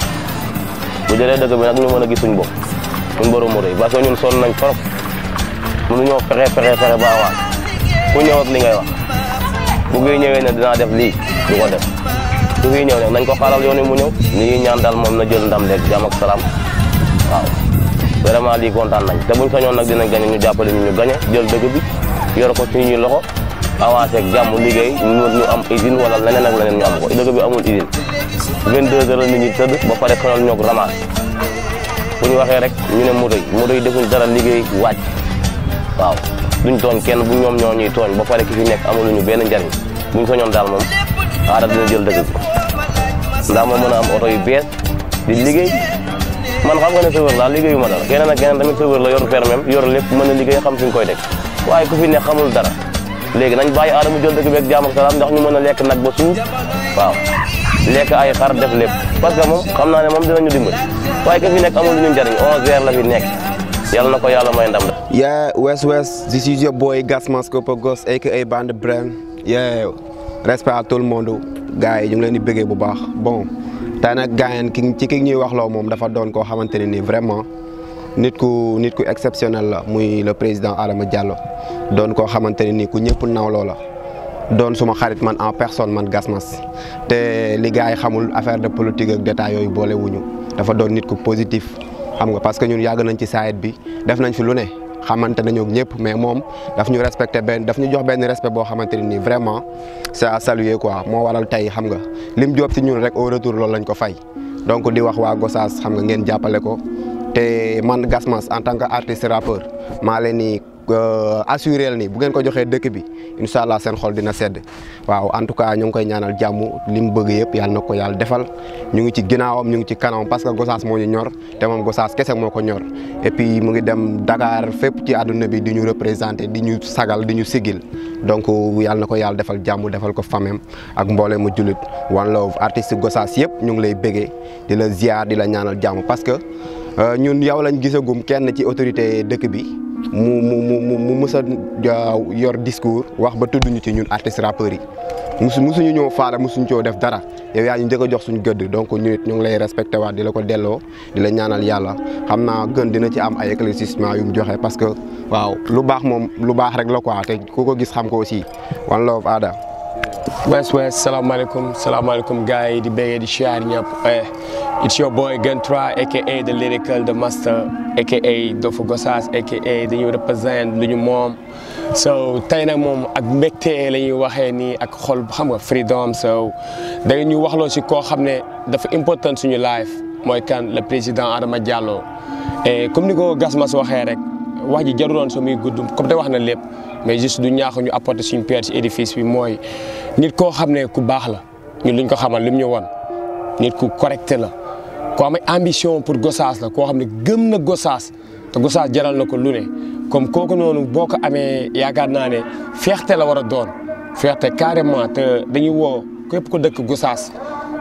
bu jëlee dëkk bi nag ñu mën a gis suñ bopp ñun borom mu rëy parce que ñun sonn nañ trop mënuñoo fexe fexe fexe ba awaat ku ñëw ak li ngay wax bu ngay ñëwee ne dinaa def lii du ko def su fi ñëw nag nañ ko xaaral yoon wi mu ñëw li ñuy ñaan daal moom na jël ndam leeg jàmm ak salaam waaw vraiment lii kontaan nañ te buñ sañoon nag dinañ gañe ñu jàppale ñu ñu gañe jël dëgg bi yor ko suñuy loxo avancé ak jàmm liggéey ñu ñu am usine wala leneen ak leneen ñu am ko dëgg bi amul usine 22 heures la nit ñi tëdd ba pare sonal ñoog ramasse bu ñu waxee rek ñu ne moto yi moto yi defuñ dara liggéey wàcc waaw duñ tooñ kenn bu ñoom ñoo ñuy tooñ ba pare ki fi nekk amuluñu benn njariñ buñ soñoon daal moom aada dina jël dëkk bi ndax ma mën a am oto yu bees di liggéey man xam nga ne chauffeur laa liggéeyu ma dara keneen ak keneen tamit chauffeur la yor permis yor lépp mën a liggéey xam fi ñu koy teg waaye ku fi nekk xamul dara léegi nañ bàyyi aada mu jël dëkk bi ak jaam ak salaam ndax ñu mën a lekk nag ba suuf waaw lekk ay xar def lépp parce que moom xam naa ne moom dinañu dimbali waaye ka fi nekk amul lu ñu njariñ 11 heures la fi nekk yàlla na ko yàlla may ndam Yeah, West West, this is your boy Gasman Scopagos, aka Band Brain. Yeah, respect à tout le monde. gars yi ñu ngi leen di bëggee bu baax bon tey nag gars yi ki ci ki ñuy wax loo moom dafa doon koo xamante ne nii vraiment nit ku nit ku exceptionnel la muy le président Adama Diallo doon koo xamante ne nii ku ñëpp nawloo la. doon suma xarit man en personne man Gasmas te li gars yi xamul affaire de politique ak détails yooyu boole wuñu dafa doon nit ku positif xam nga parce que ñun yàgg nañ ci saayit bi def nañ fi lu ne xamante nañoo ak ñëpp mais moom daf ñu respecté benn daf ñu jox benn respect boo xamante ne nii vraiment c'est à saluer quoi moo waral tey xam nga lim job ci ñun rek au retour loolu lañ ko fay donc di wax waa Gossas xam nga ngeen jàppale ko te man Gasmas en tant que artiste rappeur maa leen ni assuré ni bu ngeen ko joxee dëkk bi incha allah seen xol dina sedd waaw en tout cas ñu ngi koy ñaanal jàmm li mu bëgg yëpp yàlla na ko yàlla defal ñu ngi ci ginnaawam ñu ngi ci kanamam parce que Gossas moo ñu ñor te moom Gossas kese moo ko ñor et puis mu ngi dem Dakar fépp ci àdduna bi di ñu représenté di ñu sagal di ñu sigil donc yàlla na ko yàlla defal jàmm defal ko famem ak mboole mu jullit one love artiste Gossas yëpp ñu ngi lay bëggee di la ziar di la ñaanal jàmm parce que ñun yow lañ gisagum kenn ci autorité dëkk bi mu mu mu mu mës a yor discours wax ba tudd ñu ci ñun artistes rappeurs yi musu musuñu ñëw faale musuñu coo def dara yow yaa ñu njëkk a jox suñu gëdd donc ñu it ñu ngi lay respecté waat di la ko delloo di la ñaanal yàlla xam naa gën dina ci am ay éclaircissement yu mu joxe parce que waaw lu baax moom lu baax rek la quoi te ku ko gis xam ko aussi one love Ada. West West salaamaaleykum salaamaaleykum gars yi di béggee di siyaar ñëpp it's your boy Gun 3 aka the lyrical the master aka Dofu Gossas aka dañuy represent lu ñu moom so tey nag moom ak mbégte la ñuy waxee nii ak xol xam nga freedom so da ñu waxloo si koo xam ne dafa important suñu life mooy kan le président Adama Diallo et comme ni ko Gasmas waxee rek wax ji jaruloon so muy gudd comme te wax na lépp mais juste du ñaax ñu apporter suñu pierre ci édifice bi mooy nit koo xam ne ku baax la ñun luñ ko xamal lim ñu won nit ku correct la koo am ambition pour Gossas la koo xam ne gëm na Gossas te Gossas jaral na ko lu ne comme kooku noonu boo ko amee yaakaar naa ne fierté la war a doon fierté carrément te dañuy woo képp ko dëkk Gossas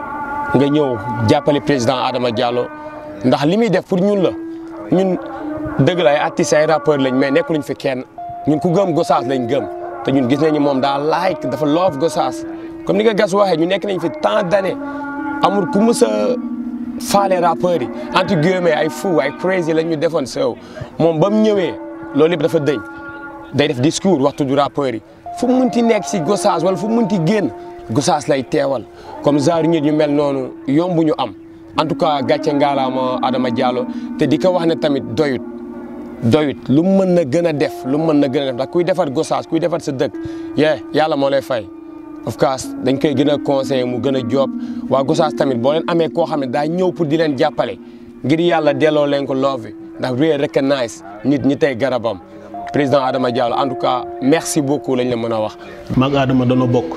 nga ñëw jàppale président Adama Diallo ndax li muy def pour ñun la ñun dëgg la ay artistes ay rappeurs lañ mais nekkuluñ fi kenn ñun ku gëm Gossas lañ gëm te ñun gis nañu moom daa like dafa love Gossas comme ni nga gas waxee ñu nekk nañ fi tant d'années amul ku mës a faale rappeurs yi entre guillemets ay fou ay crazy lañ ñu defoon sew moom ba mu ñëwee loolu yëpp dafa dëñ day def discours waxtu du rappeurs yi fu mu munti nekk si Gossas wala fu mu munti génn Gossas lay teewal comme genre nit ñu mel noonu yombu ñu am en tout cas gàcce ngaalaama Adama Diallo te di ko wax ne tamit doyut doyut lu mu mën na gën a def lu mu mën na gën a def ndax kuy defar Gossas kuy defar sa dëkk yee yàlla moo lay fay of course dañ koy gën a conseillé mu gën a job waa Gossas tamit boo leen amee koo xam ne daa ñëw pour di leen jàppale ngir yàlla delloo leen ko love bi ndax really recognize nit ñi tey garabam président Adama Diallo en tout cas merci beaucoup lañ la mën a wax. mag Adama dana bokk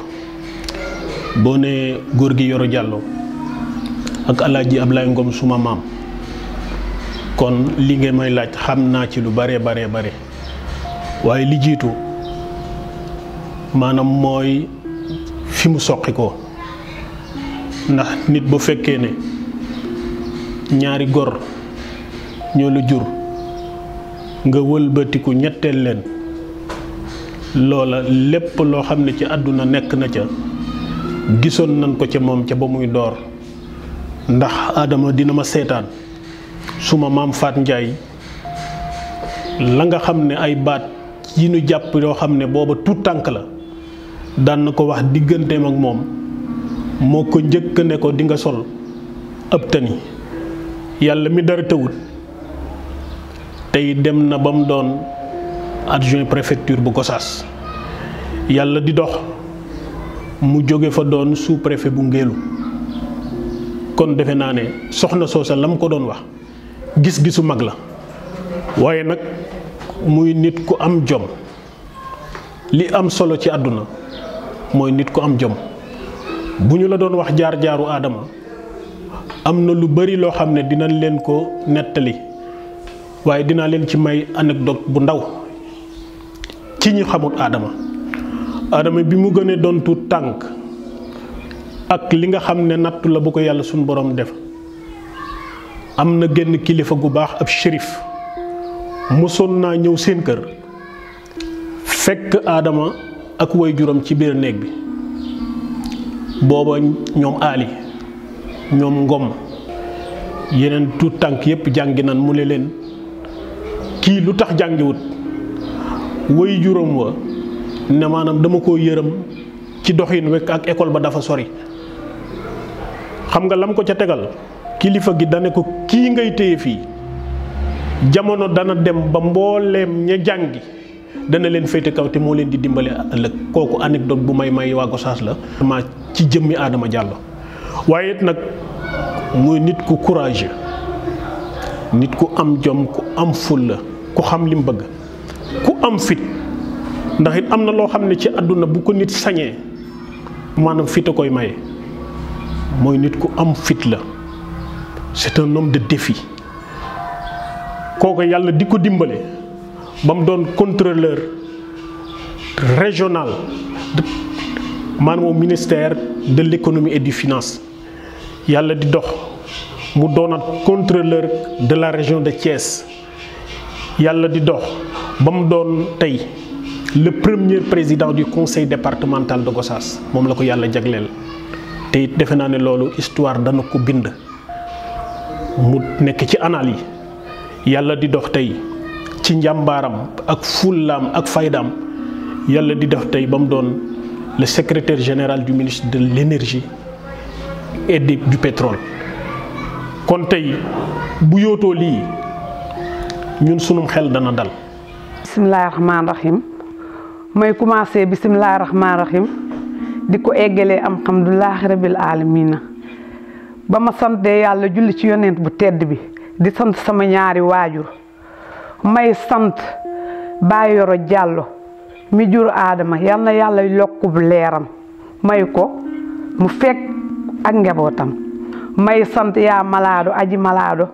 boo nee góor gi Yoro Diallo ak Alaaji Ablaye Ngom suma maam kon li ngeen may laaj xam naa ci lu bare bare bare waaye li jiitu maanaam mooy fi mu soqi ko ndax nit bu fekkee ne ñaari gor ñoo la jur nga wëlbatiku ñetteel leen loola lépp loo xam ne ci àdduna nekk na ca gisoon nañ ko ca moom ca ba muy door ndax Adama dina ma seetaan suma maam Faat Njaay la nga xam ne ay baat yi nu jàpp yoo xam ne booba tuut tànk la daan na ko wax digganteem ak moom moo ko njëkk ne ko di nga sol ëpp tani yàlla mi dara tëwut tey dem na ba mu doon adjoint préfecture bu Gossas yàlla di dox mu jóge fa doon sous préfet bu Ngélu kon defe naa ne soxna soosa la mu ko doon wax gis-gisu mag la waaye nag muy nit ku am jom li am solo ci àdduna mooy nit ku am jom bu ñu la doon wax jaar-jaaru aadama am na lu bari loo xam ne dinañ leen ko nettali waaye dinaa leen ci may anecdote bu ndaw ci ñi xamut aadama aadama bi mu gënee doon tuut tànk ak li nga xam ne nattu la bu ko yàlla suñu borom def am na genn kilifa gu baax ab shérif mosoon naa ñëw seen kër fekk aadama ak way juram ci biir néeg bi booba ñoom aali ñoom ngom yeneen tuut tànk yépp jàngi nan mu ne leen kii lu tax jàngiwut way juram wa ne maanaam dama ko yërëm ci doxin wekk ak école ba dafa sori xam nga lam ko ca tegal kilifa gi dane ko kii ngay téye fii jamono dana dem ba mbooleem ña jàngi dana leen féete kaw te moo leen di dimbale ëllëg kooku anecdote bu may may waa Gossas la ma ci jëmmi Adama Diallo waaye it nag muy nit ku courageux nit ku am jom ku am fulla ku xam li mu bëgg ku am fit ndax it am na loo xam ne ci àdduna bu ko nit sañee maanaam fit a koy maye mooy nit ku am fit la c'est un homme de défi kooku yàlla di ko dimbale ba mu doon contrôleur régional maanaam au ministère de l'économie et du finance yàlla di dox mu doonat contrôleur de la région de Thiès yàlla di dox ba mu doon tey le premier président du conseil départemental de Gossas moom la ko yàlla jagleel te it defe naa ne loolu histoire dana ko bind mu nekk ci anal yi yàlla di dox tey ci njàmbaaram ak fullaam ak faydaam yàlla di dox tey ba mu doon le secrétaire général du ministre de l'énergie et du pétrole kon tey bu yootoo lii ñun sunum xel dana dal bisimilah rahmaani rahim may commencé bisimilah rahmaani rahim di ko eggalee am alhamdulilah rabil alamina ba ma santee yàlla julli ci yonent bu tedd bi di sant sama ñaari waajur may sant Baay Yoro Jàllo mi jur aadama yal na yàlla yokkub leeram may ko mu fekk ak njabootam may sant yaa malaado aji malaado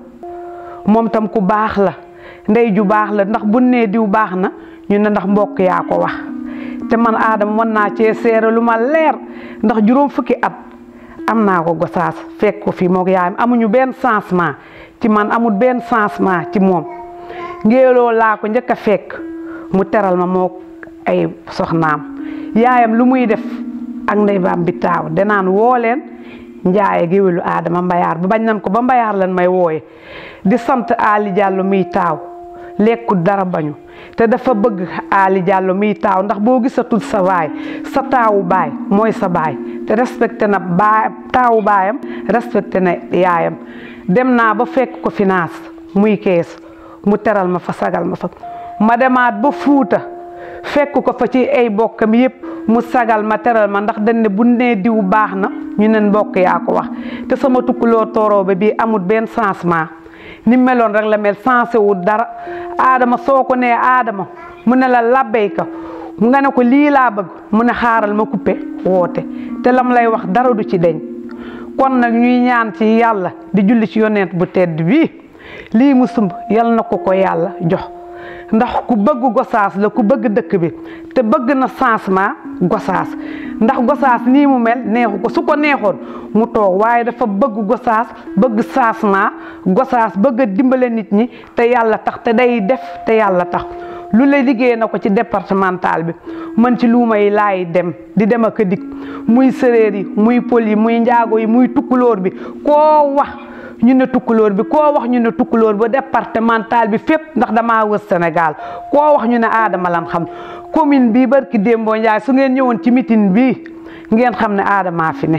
moom tam ku baax la ndey ju baax la ndax bu nee diw baax na ñu ne ndax mbokk yaa ko wax te man aadama mën naa cee seere lu ma leer ndax juróom fukki at am naa ko Gossas fekk ko fii moog yaayam amuñu benn changement ci man amul benn changement ci moom ngéeloo laa ko njëkk a fekk mu teral ma moo ay soxnaam yaayam lu muy def ak ndey baam bi taaw danaan woo leen njaaye géwélu aadama mbayaar ba bañ nan ko ba mbayaar lan may wooye di sant Ali Diallo miy taaw lekku dara bañu te dafa bëgg Ali Diallo miy taaw ndax boo gisatul sa baay sa taawu baay mooy sa baay te respecté na baay taawu baayam respecté na yaayam dem naa ba fekk ko finance muy kees mu teral ma fa sagal ma fa ma demaat ba fuuta fekk ko fa ci ay bokkam yépp mu sagal ma teral ma ndax dañ ne bu nee diw baax na ñu ne mbokk yaa ko wax te sama tukkuloo tooroo ba bii amul benn changement ni meloon rek la mel sensé wu dara aadama soo ko nee aadama mu ne la labbayka nga ne ko lii laa bëgg mu ne xaaral ma coupé woote te lam lay wax dara du ci deñ kon nag ñuy ñaan ci yàlla di julli ci yonent bu tedd bii lii mu sumb yal na ko ko yàlla jox ndax ku bëgg Gossas la ku bëgg dëkk bi te bëgg na changement Gossas ndax Gossas nii mu mel neexu ko su ko neexoon mu toog waaye dafa bëgg Gossas bëgg changement Gossas bëgg a dimbale nit ñi te yàlla tax te day def te yàlla tax lu la liggéey na ko ci départemental bi man ci luuma yi laay dem di dem ak a dikk muy séréer yi muy pël yi muy njaago yi muy tukkulóor bi koo wax ñu ne tukkulóor bi koo wax ñu ne tukkulóor ba départemental bi fépp ndax damaa wër Sénégal koo wax ñu ne aadama lan xam commune bii barki Dembo Ndiaye su ngeen ñëwoon ci meeting bii ngeen xam ne aadamaa fi ne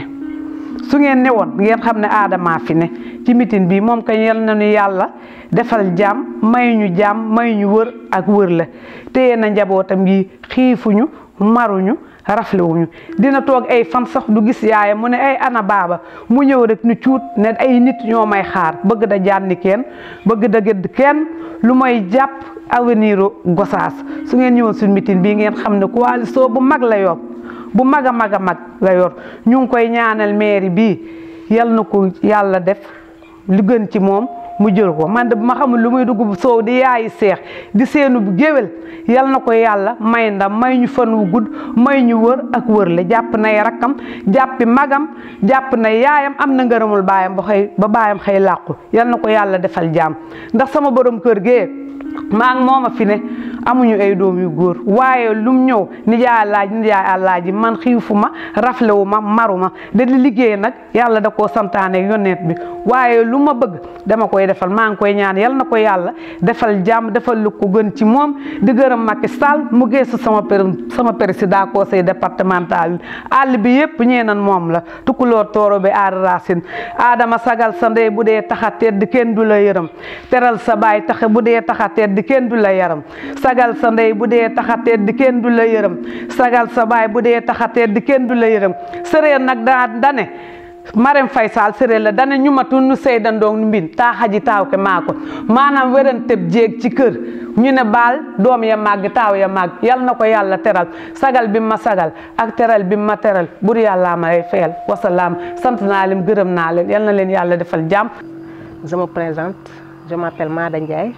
su ngeen newoon ngeen xam ne aadamaa fi ne ci meeting bii moom kañ yal na nu yàlla defal jàmm may ñu jàmm may ñu wër ak wër la téye na njabootam yi xiifuñu maruñu rafle wuñu dina toog ay fan sax du gis yaayam mu ne ay ana baaba mu ñëw rek ni cuut ne ay nit ñoo may xaar bëgg da jànni kenn bëgg da gëdd kenn lu may jàpp avenir Gossas su ngeen ñëwoon suñu meeting bii ngeen xam ne coalition bu mag la yor bu mag a mag a mag la yor ñu ngi koy ñaanal mairie bii yal na ko yàlla def lu gën ci moom mu jël ko man de bu ma xamul lu muy dugg soow di yaayi seex di seenu bu géwél yal na ko yàlla may ndam may ñu fan wu gudd may ñu wër ak wër le jàpp nay rakkam jàppi magam jàpp na yaayam am na ngërëmul baayam ba xëy ba baayam xëy làqu yal na ko yàlla defal jàmm ndax sama borom kër gee maa ngi mooma fi ne amuñu ay doom yu góor waaye lum ñëw nijaay alaaji nijaay alaaji man xiifu ma raflewu ma maru ma da di liggéey nag yàlla da koo santaane yonneet bi waaye lu ma bëgg dama koy defal maa ngi koy ñaan yal na ko yàlla defal jàmm defal lu ko gën ci moom di gërëm Macky Sall mu geesu sama sama président conseil départemental àll bi yëpp ñee nan moom la tukulóor tooro bi aar racine aadama sagal sa ndey bu dee taxa tedd kenn du la yërëm teral sa baay taxe bu dee taxa tedd kenn du la yaram sagal sa ndey bu dee taxa tedd kenn du la yërëm sagal sa baay bu dee taxa tedd kenn du la yërëm sëree nag daa dane Marème Faye Sall sëree la dane ñu matu nu seyda ndoog nu mbin taa xaji taaw ke maa ko maanaam weranteb jéeg ci kër ñu ne baal doom ya màgg taaw ya màgg yal na ko yàlla teral sagal bi ma sagal ak teral bi ma teral bur yàllaa ma lay fayal wasalaam sant naa leen gërëm naa leen yal na leen yàlla defal jàmm Je me présente, je m'appelle Mada Ndiaye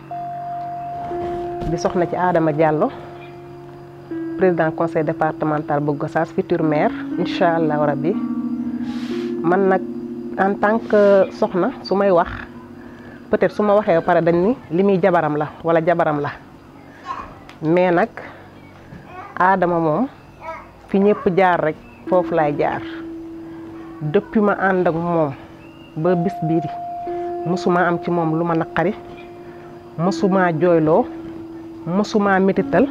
di soxna ci Adama Diallo président conseil départemental bu Gossas futur maire incha allah rabbi man nag en tant que soxna su may wax peut-être su ma waxee ba pare dañ ni li muy jabaram la wala jabaram la mais nag Adama moom fi ñëpp jaar rek foofu laay jaar depuis ma ànd ak moom ba bis bii mësuma am ci moom lu ma naqari mësuma jooyloo mësuma métital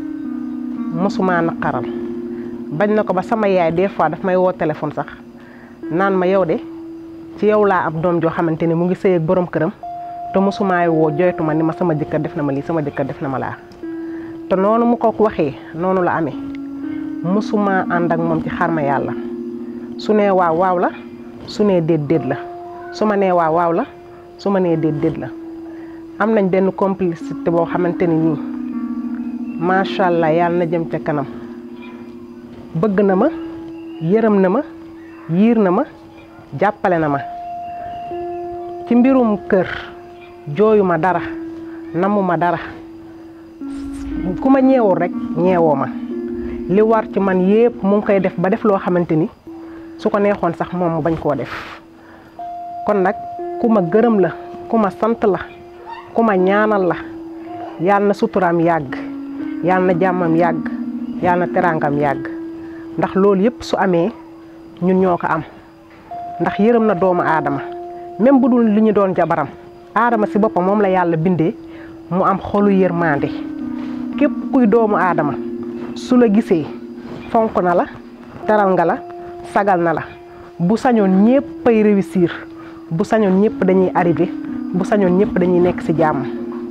mësuma naqaral bañ na ko ba sama yaay des fois daf may woo téléphone sax naan ma yow de ci yow laa am doom joo xamante ni mu ngi sëy ak borom këram te mësumaay woo joytu ma ni ma sama jëkkër def na ma lii sama jëkkër def na ma laa te noonu mu ko waxee noonu la amee mësuma ànd ak moom ci xarma yàlla su nee waaw waaw la su nee déet déet la su ma nee waaw waaw la su ma nee déet déet la am nañ benn complicité boo xamante ni nii macha allah yàlla na jëm ca kanam bëgg na ma yërëm na ma yiir na ma jàppale na ma ci mbirum kër jooyu ma dara namu ma dara ku ma ñeewul rek ñeewoo ma li war ci man yépp mu ngi koy def ba def loo xamante ni su ko neexoon sax moom mu bañ koo def kon nag ku ma gërëm la ku ma sant la ku ma ñaanal la yàlla na suturaam yàgg yàlla na jàmmam yàgg yàlla na teraangam yàgg ndax loolu yëpp su amee ñun ñoo ko am ndax yërëm na doomu aadama même bu dul li ñu doon jabaram aadama si boppam moom la yàlla bindee mu am xolu yërmande képp kuy doomu aadama su la gisee fonk na la teral nga la sagal na la bu sañoon ñépp ay réussir bu sañoon ñëpp dañuy arrivé bu sañoon ñëpp dañuy nekk ci jàmm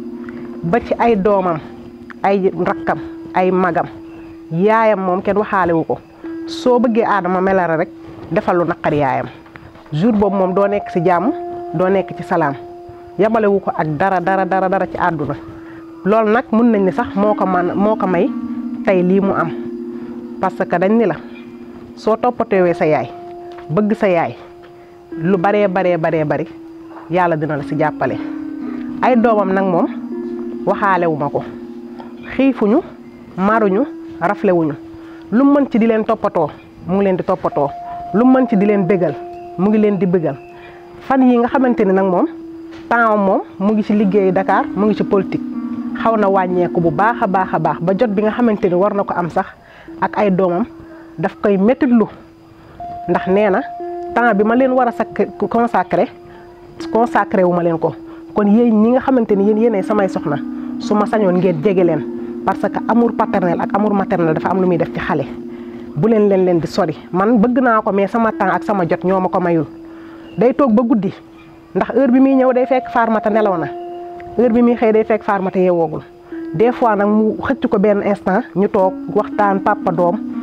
ba ci ay doomam ay rakkam ay magam yaayam moom kenn waxaale wu ko soo bëggee aadama melare rek defal lu naqar yaayam jour boobu moom doo nekk ci jàmm doo nekk ci salaam yabale wu ko ak dara dara dara dara ci àdduna loolu nag mun nañ ni sax moo ko man moo ko may tey lii mu am parce que dañ ni la soo toppatewee sa yaay bëgg sa yaay lu baree baree baree bari yàlla dina la ci jàppale ay doomam nag moom waxaalewu ma ko xiifuñu maruñu raflewuñu lu mën ci di leen toppatoo mu ngi leen di toppatoo lu mën ci di leen bégal mu ngi leen di bégal fan yi nga xamante ni nag moom temps moom mu ngi ci liggéeyu Dakar mu ngi ci politique xaw na wàññeeku bu baax a baax a baax ba jot bi nga xamante ni war na ko am sax ak ay doomam daf koy méttitlu ndax nee na temps bi ma leen war a sak consacré consacré wu ma leen ko kon yéen ñi nga xamante ni yéen yéenay samay soxna su ma sañoon ngeen jege leen parce que amour paternel ak amour maternel dafa am lu muy def ci xale bu leen leen leen di sori man bëgg naa ko mais sama temps ak sama jot ñoo ma ko mayul day toog ba guddi ndax heure bi muy ñëw day fekk Farmata nelaw na heure bi muy xëy day fekk Farmata yeewoogul des fois nag mu xëcc ko benn instant ñu toog waxtaan papa doom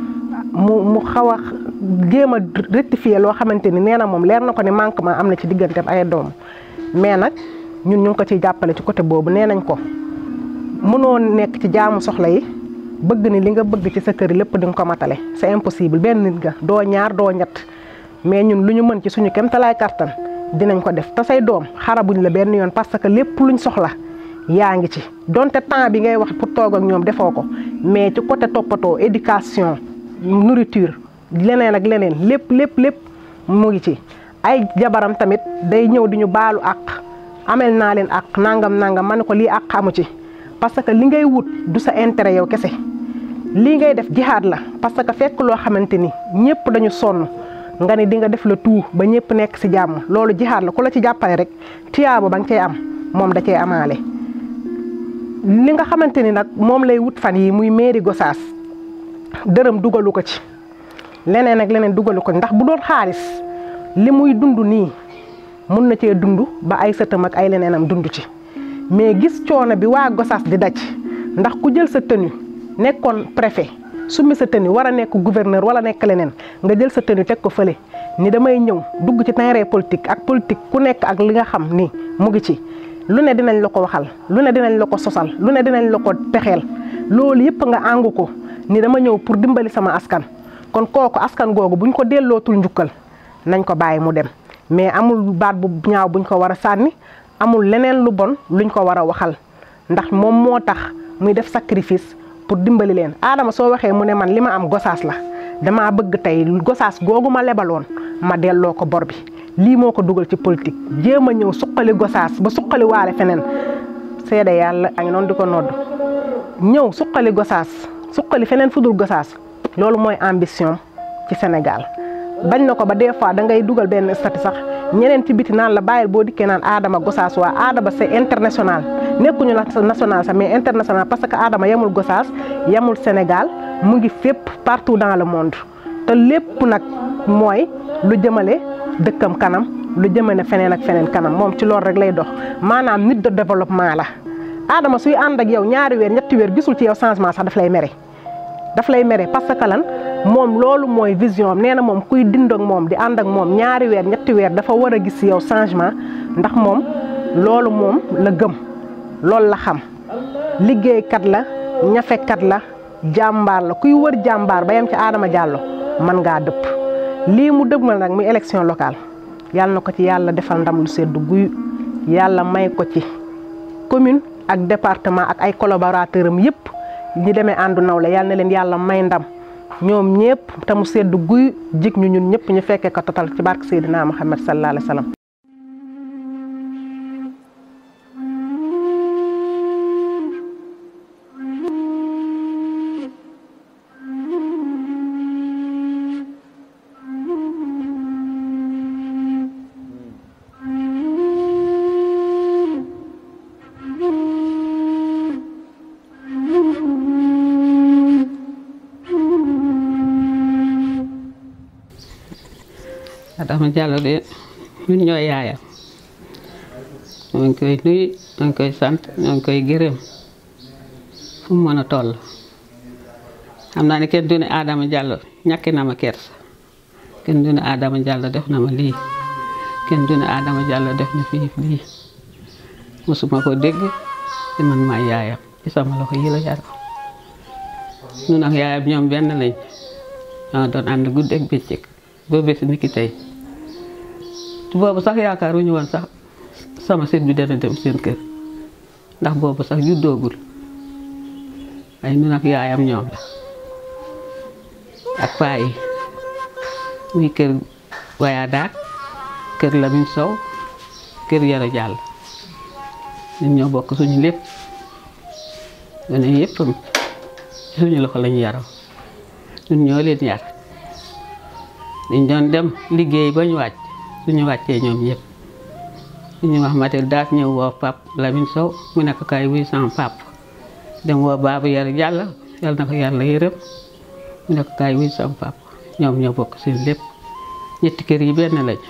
mu mu xaw a jéem a rectifier loo xamante ni nee na moom leer na ko ni manquement am na ci digganteem ay doom mais nag ñun ñu ngi ko ciy jàppale ci côté boobu nee nañ ko mënoo nekk ci jaamu soxla yi bëgg ni li nga bëgg ci sa kër lépp di nga ko matale c'est impossible benn nit nga doo ñaar doo ñett mais ñun lu ñu mën ci suñu kéemtalaay kartan dinañ ko def te say doom xarabuñ la benn yoon parce que lépp luñ soxla yaa ngi ci donte temps bi ngay wax pour toog ak ñoom defoo ko mais ci côté toppatoo éducation nourriture leneen ak leneen lépp lépp lépp mu ngi ci. ay jabaram tamit day ñëw di ñu baalu àq amel naa leen àq nangam nangam ma ne ko lii àq amu ci parce que li ngay wut du sa intérêt yow kese lii ngay def jihaad la parce que fekk loo xamante ni ñëpp dañu sonn. nga ni di nga def la tout ba ñëpp nekk ci jàmm loolu jihaad la ku la ci jàppale rek tiyaabo ba nga cay am moom da cay amaale. li nga xamante ni nag moom lay wut fan yi muy mairie Gossas dërëm dugalu ko ci leneen ak leneen dugalu ko ndax bu doon xaalis li muy dund nii mun na cee dund ba ay sëtam ak ay leneenam dund ci mais gis coono bi waa Gossas di daj ndax ku jël sa tenue nekkoon préfet. summi sa tenue war a nekk gouverneur wala nekk leneen nga jël sa tenue teg ko fële ni damay ñëw dugg ci terrain politique ak politique ku nekk ak li nga xam ni mu ngi ci lu ne dinañ la ko waxal lu ne dinañ la ko sosal lu ne dinañ la ko pexeel loolu yëpp nga àngu ko ni dama ñëw pour dimbali sama askan kon kooku askan googu buñ ko dellootul njukkal nañ ko bàyyi mu dem mais amul baat bu ñaaw buñ ko war a sànni amul leneen lu bon luñ ko war a waxal ndax moom moo tax muy def sacrifice pour dimbali leen Adama soo waxee mu ne man li ma am gosaas la damaa bëgg tey gosaas googu ma lebaloon ma delloo ko bor bi lii moo ko dugal ci politique jéem a ñëw suqali gosaas ba suqali waale feneen seede yàlla a ngi noonu di ko nodd ñëw suqali gosaas suqali feneen fudul gosaas loolu mooy ambition ci Sénégal bañ na ko ba des fois da ngay dugal benn statut sax ñeneen ci biti naan la bàyyil boo dikkee naan Adama gosaas waa Adama c'est international nekkuñu national sax mais international parce que Adama yemul Gossas yemul Sénégal mu ngi fépp partout dans le monde te lépp nag mooy lu jëmale dëkkam kanam lu jëmale feneen ak feneen kanam moom ci loolu rek lay dox maanaam nit de développement la. Adama suy ànd ak yow ñaari weer ñetti weer gisul ci yow changement sax daf lay mere daf lay mere parce que lan moom loolu mooy vision am nee na moom kuy dind ak moom di ànd ak moom ñaari weer ñetti weer dafa war a gis yow changement ndax moom loolu moom la gëm. loolu la xam liggéeykat la ñafekat la jàmbaar la kuy wër jàmbaar ba yem ci Adama Diallo mën ngaa dëpp lii mu dëgmal nag muy élection locale yàlla na ko ci yàlla defal ndam lu seddu guy yàlla may ko ci commune ak département ak ay collaborateur am yëpp ñi demee àndu nawle yàlla na leen yàlla may ndam ñoom ñëpp te mu seddu guy jig ñu ñun ñëpp ñu fekkee ko total ci barke Seydina Muhammad sallallahu alayhi wa sallam Adama Diallo de ñun ñooy yaayam ñoo ngi koy nuyu ñoo ngi koy sant ñoo ngi koy gërëm fu mu mën a toll xam naa ne kenn du ne Adama Diallo ñàkki na ma kersa kenn du ne Adama Diallo def na ma lii kenn du ne Adama Diallo def na fii lii mosuma ko dégg te man maay yaayam ci sama loxo yi la yar ñun ak yaayam ñoom benn lañ ñoo doon ànd guddeeg bëccëg ba bés ni ki tey boobu sax yaakaaruñu woon sax sama sët bi dana dem seen kër ndax boobu sax juddoogul ay ñun ak yaayam ñoom la ak paa yi muy kër waya daak kër Lamin Sow kër Yara Jàll ñun ñoo bokk suñu lépp gone yëpp suñu loxo lañu yaroo ñun ñoo leen yar dañ doon dem liggéey ba ñu wàcc suñu wàccee ñoom ñëpp suñu wax matel daas ñëw woo pap Lamin Sow mu nekk kay wuy sama pap dem woo baabu Yara Jàll yal na ko yàlla yërëm mu nekk kay wuy sama pap ñoom ñoo bokk seen lépp ñetti kër yi benn lañ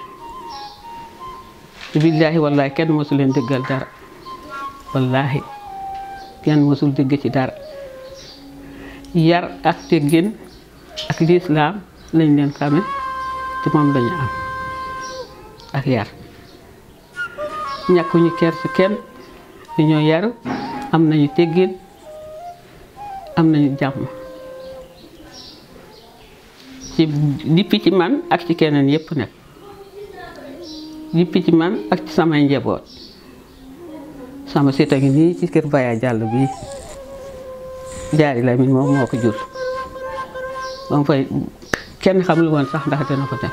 billaahi wallaahi kenn mosu leen dëggal dara wallaahi kenn mosul dëgg ci dara yar ak teggin ak lislaam lañ leen xame ci moom lañu am ak yar ñàkkuñu ker ci kenn dañoo yaru am nañu teggin am nañu jàmm ci dippi ci man ak ci keneen yépp nag dippi ci man ak ci samay njaboot sama sita ngi nii ci kër Baya Jàll bii jaari la min moom moo ko jur ba mu fay kenn xamul woon sax ndax dina ko dem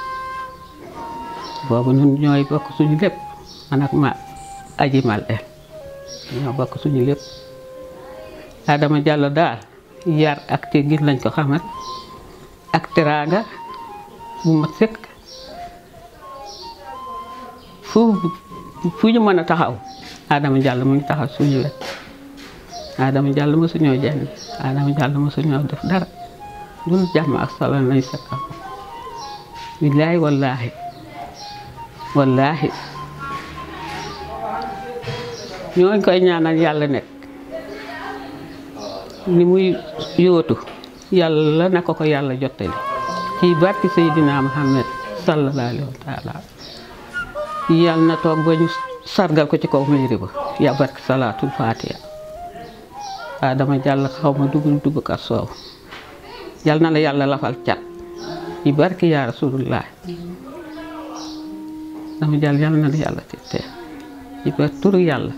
boobu ñun ñooy bokk suñu lépp man ak ma aji mal e ñoo bokk suñu lépp Adama Diallo daal yar ak teggin lañ ko xamal ak teraanga bu ma sëkk fu fu ñu mën a taxaw Adama Diallo mu ngi taxaw suñu wet Adama Diallo mosuñoo jenn Adama Diallo mosuñoo def dara dul jàmm ak solo lañ sekkal billaahi wallaahi wallaahi ñoo ngi koy ñaanal yàlla nekk ni muy yóotu yàlla na ko ko yàlla jottali ci barki Seydina Muhammad sallallahu alayhi wa taala yàlla na toog ba ñu sargal ko ci kaw mairie ba ya barki salaatul fatiha Adama Diallo xaw ma dugub dugub ak soow yàlla na la yàlla lafal cat ci barki yaa rasulullah dama jàll yàlla na la yàlla tete ci ba turu yàlla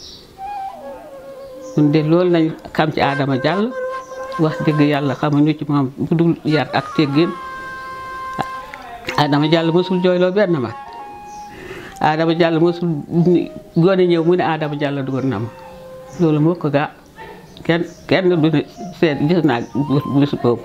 ñun de loolu lañ xam ci Adama Diallo wax dëgg yàlla xamuñu ci moom bu dul yar ak teggin Adama Diallo mosul jooyloo benn mag Adama Diallo mosul gone ñëw mu ne Adama Diallo dugal na ma loolu moo ko gaa kenn kenn du ne seet gis naa bés boobu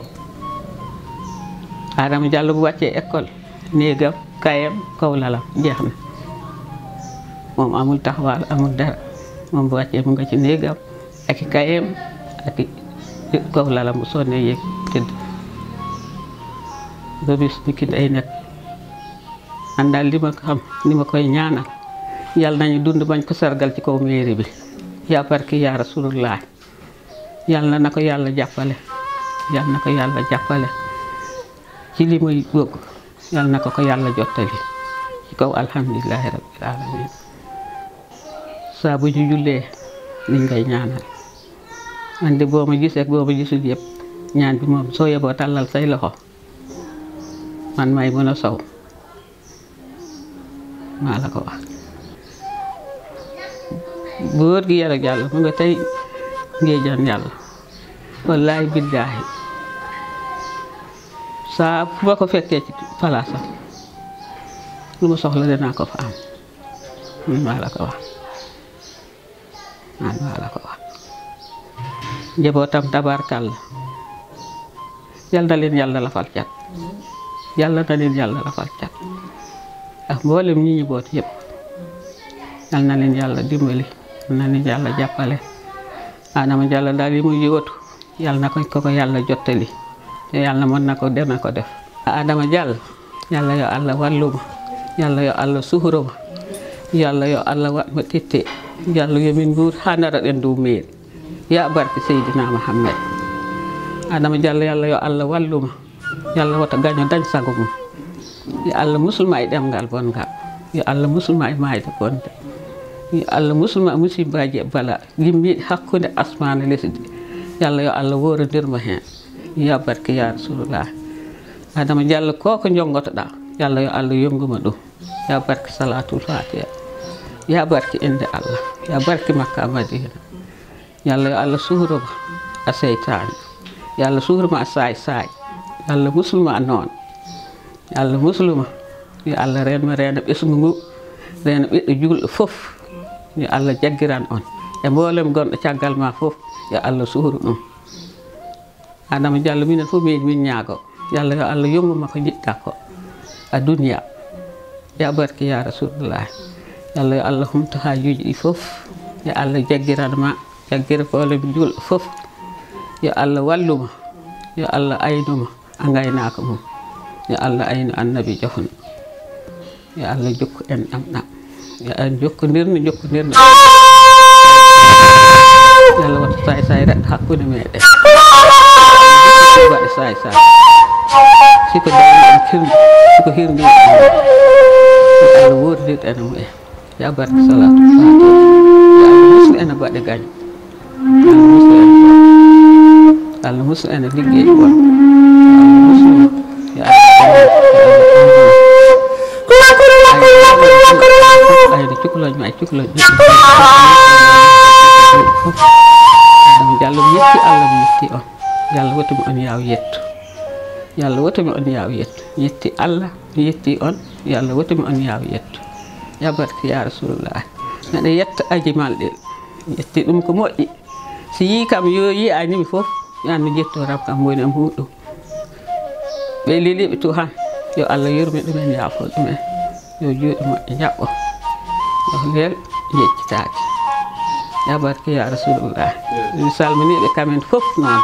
Adama Diallo bu wàccee école néegam kayam kaw lalam jeex na moom amul taxawaal amul dara moom bu wàccee mu nga ci néegam ak i kayam ak i kaw lalam bu sonnee yéeg tëdd ba bis ni ki day nekk man daal li ma ko xam ni ma koy ñaanal yàlla nañu dund bañ ko sargal ci kaw mairie bi yaa barki yaa rasulullah yàlla na ko yàlla jàppale yàlla na ko yàlla jàppale ci li muy bëgg yàlla na ko ko yàlla jottali ci kaw alhamdulilahi rabbil alamin saa bu ñu jullee liñ ngay ñaanal man de boo ma gisee ak boo ma gisul yëpp ñaan bi moom soo yeboo tàllal say loxo man may mën a sow maa la ko wax góor gi yàlla yàlla mu nga tey ngéejaan yàlla wallaahi billaahi saa fu ma ko fekkee ci palaasam lu ma soxla dinaa ko fa am man maa la ko wax man maa la ko wax njabootam tabaarkàlla yal na leen yàlla lafal cat yàlla na leen yàlla lafal cat ak mboolem ñi ñu boot yëpp yal na leen yàlla dimbali yal na leen yàlla jàppale Adama Diallo daal yi muy yóotu yàlla na ko ko ko yàlla jottali te yàlla mën na ko dana ko def Adama Diallo yàlla yo Allah walluma yàlla yo Allah suhuroma yàlla yo Allah waɗma titte yàlla yomin nguur ha nara ɗen dow meeri ya barke Seydina Muhammad Adama Diallo yàlla yo Allah walluma yàlla wata gaño dañ sago mum yo Allah musulma e ɗemgal bongal yo Allah musulma e mayde bonde yo Allah musulma musibbaji e bala gimmiɗi hakkude asmane lesdi yàlla yo Allah worondirmo hen ya barke ya rasulullah Adama Diallo ko ko jongotoɗa yàlla yo Allah yonguma ɗum ya barke salatul fatiha ya barke inde Allah ya barke makka madina yàlla yo Allah suhroma a seytani yàlla suhroma a saay saay yàlla musulma noon yàlla musulma yo Allah renma reena ɓesgu ngu reena ɓiɗɗo julɗo fof yo Allah jaggiran on e mboolem gonɗo caggal ma fof yo Allah suhru ɗum Adama Diallo minen fof min min ñaago yàlla yo Allah yonguma ko jiɗɗa ko a duniya ya barke ya rasulullah yàlla yo Allah humto hajuji ɗi fof yo Allah jaggiranma jaggira mboolem julɗo fof yo Allah walluma yo Allah aynuma a gaynaka mum yo Allah aynu annabi jofna yo Allah jokku en ɗamɗam yo Allah jokkodirno jokkodirno yàlla wata say say rek hakkude meɗen waɗa saay saay siko dawi en kirdi siko hirdi yo allah woordir ene mumen ya barke salatu fatiha yo allah muslu ene baɗe gaño allah muslu ene allah muslu ene liggey won allah muslu yo allah ayde cukaloj ma e cukaloj fof ɗum jallo mi yetti allah mi yetti on yallah watumi on yaw yetto yallah watumi on yaw yetto mi yetti allah mi yetti on yallah watumi on yaw yetto ya barke ya rasulullah neɗɗo yetta ajimal ɗe mi yetti ɗum ko moƴƴi si yi kam yo yi animi fof yanno jettoram kam woni e muɗum ɓe liliɓe to han yo allah yurmi ɗumen yaafo ɗumen yo juuɗe moƴƴe jaɓɓo yo leel yeccitaki ya barke ya rasulullah mi salminiɓe kamen fof noon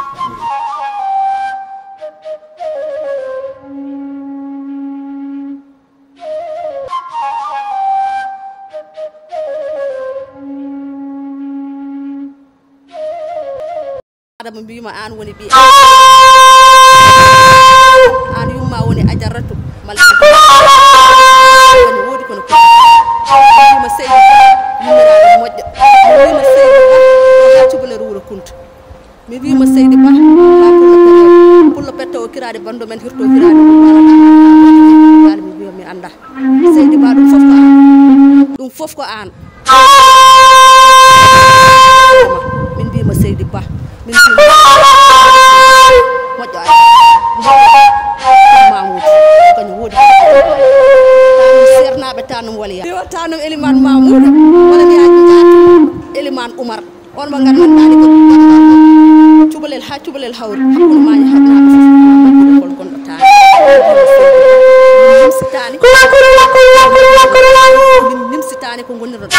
adama mbima an woni ɓi an yumma woni ajarratu malla woni woodi kono ko mbima seydi yummiraɗo moƴƴo mi wima seydi ba o ha cubalere wuuro kunta mi wima seydi ba ba pullo petta o kirade bando men hirto hirade ɗum mi wiya mi anda seydi ba ɗum fof ko an ɗum fof ko an min mbima seydi ba min moƴƴo mamoudou kañum woodi tanum sernaɓe tanum waliya iwa tanum eliman mamoudou walla mbiyaji jaatu eliman oumar on mo gandanɗani ko cubalel ha cubalel hawri hakkude mañi haɗnaɓe fof kol gonɗo tani nimsitani min nimsitani ko gonirɗo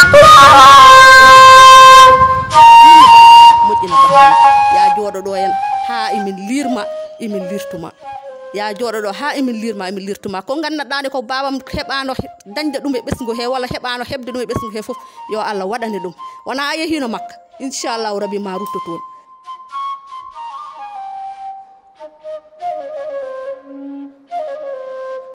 moƴƴina ba ya jooɗo ɗo en ha emin lirma emin lirtuma ya jooɗo ɗo ha emin lirma emin lirtuma ko gandanɗani ko babam heɓano dañde ɗum e ɓesgu he walla heɓano heɓde ɗum e ɓesgu he foof yo allah waɗane ɗum wona a yehino makka inchallahu rabbi ma rutto toon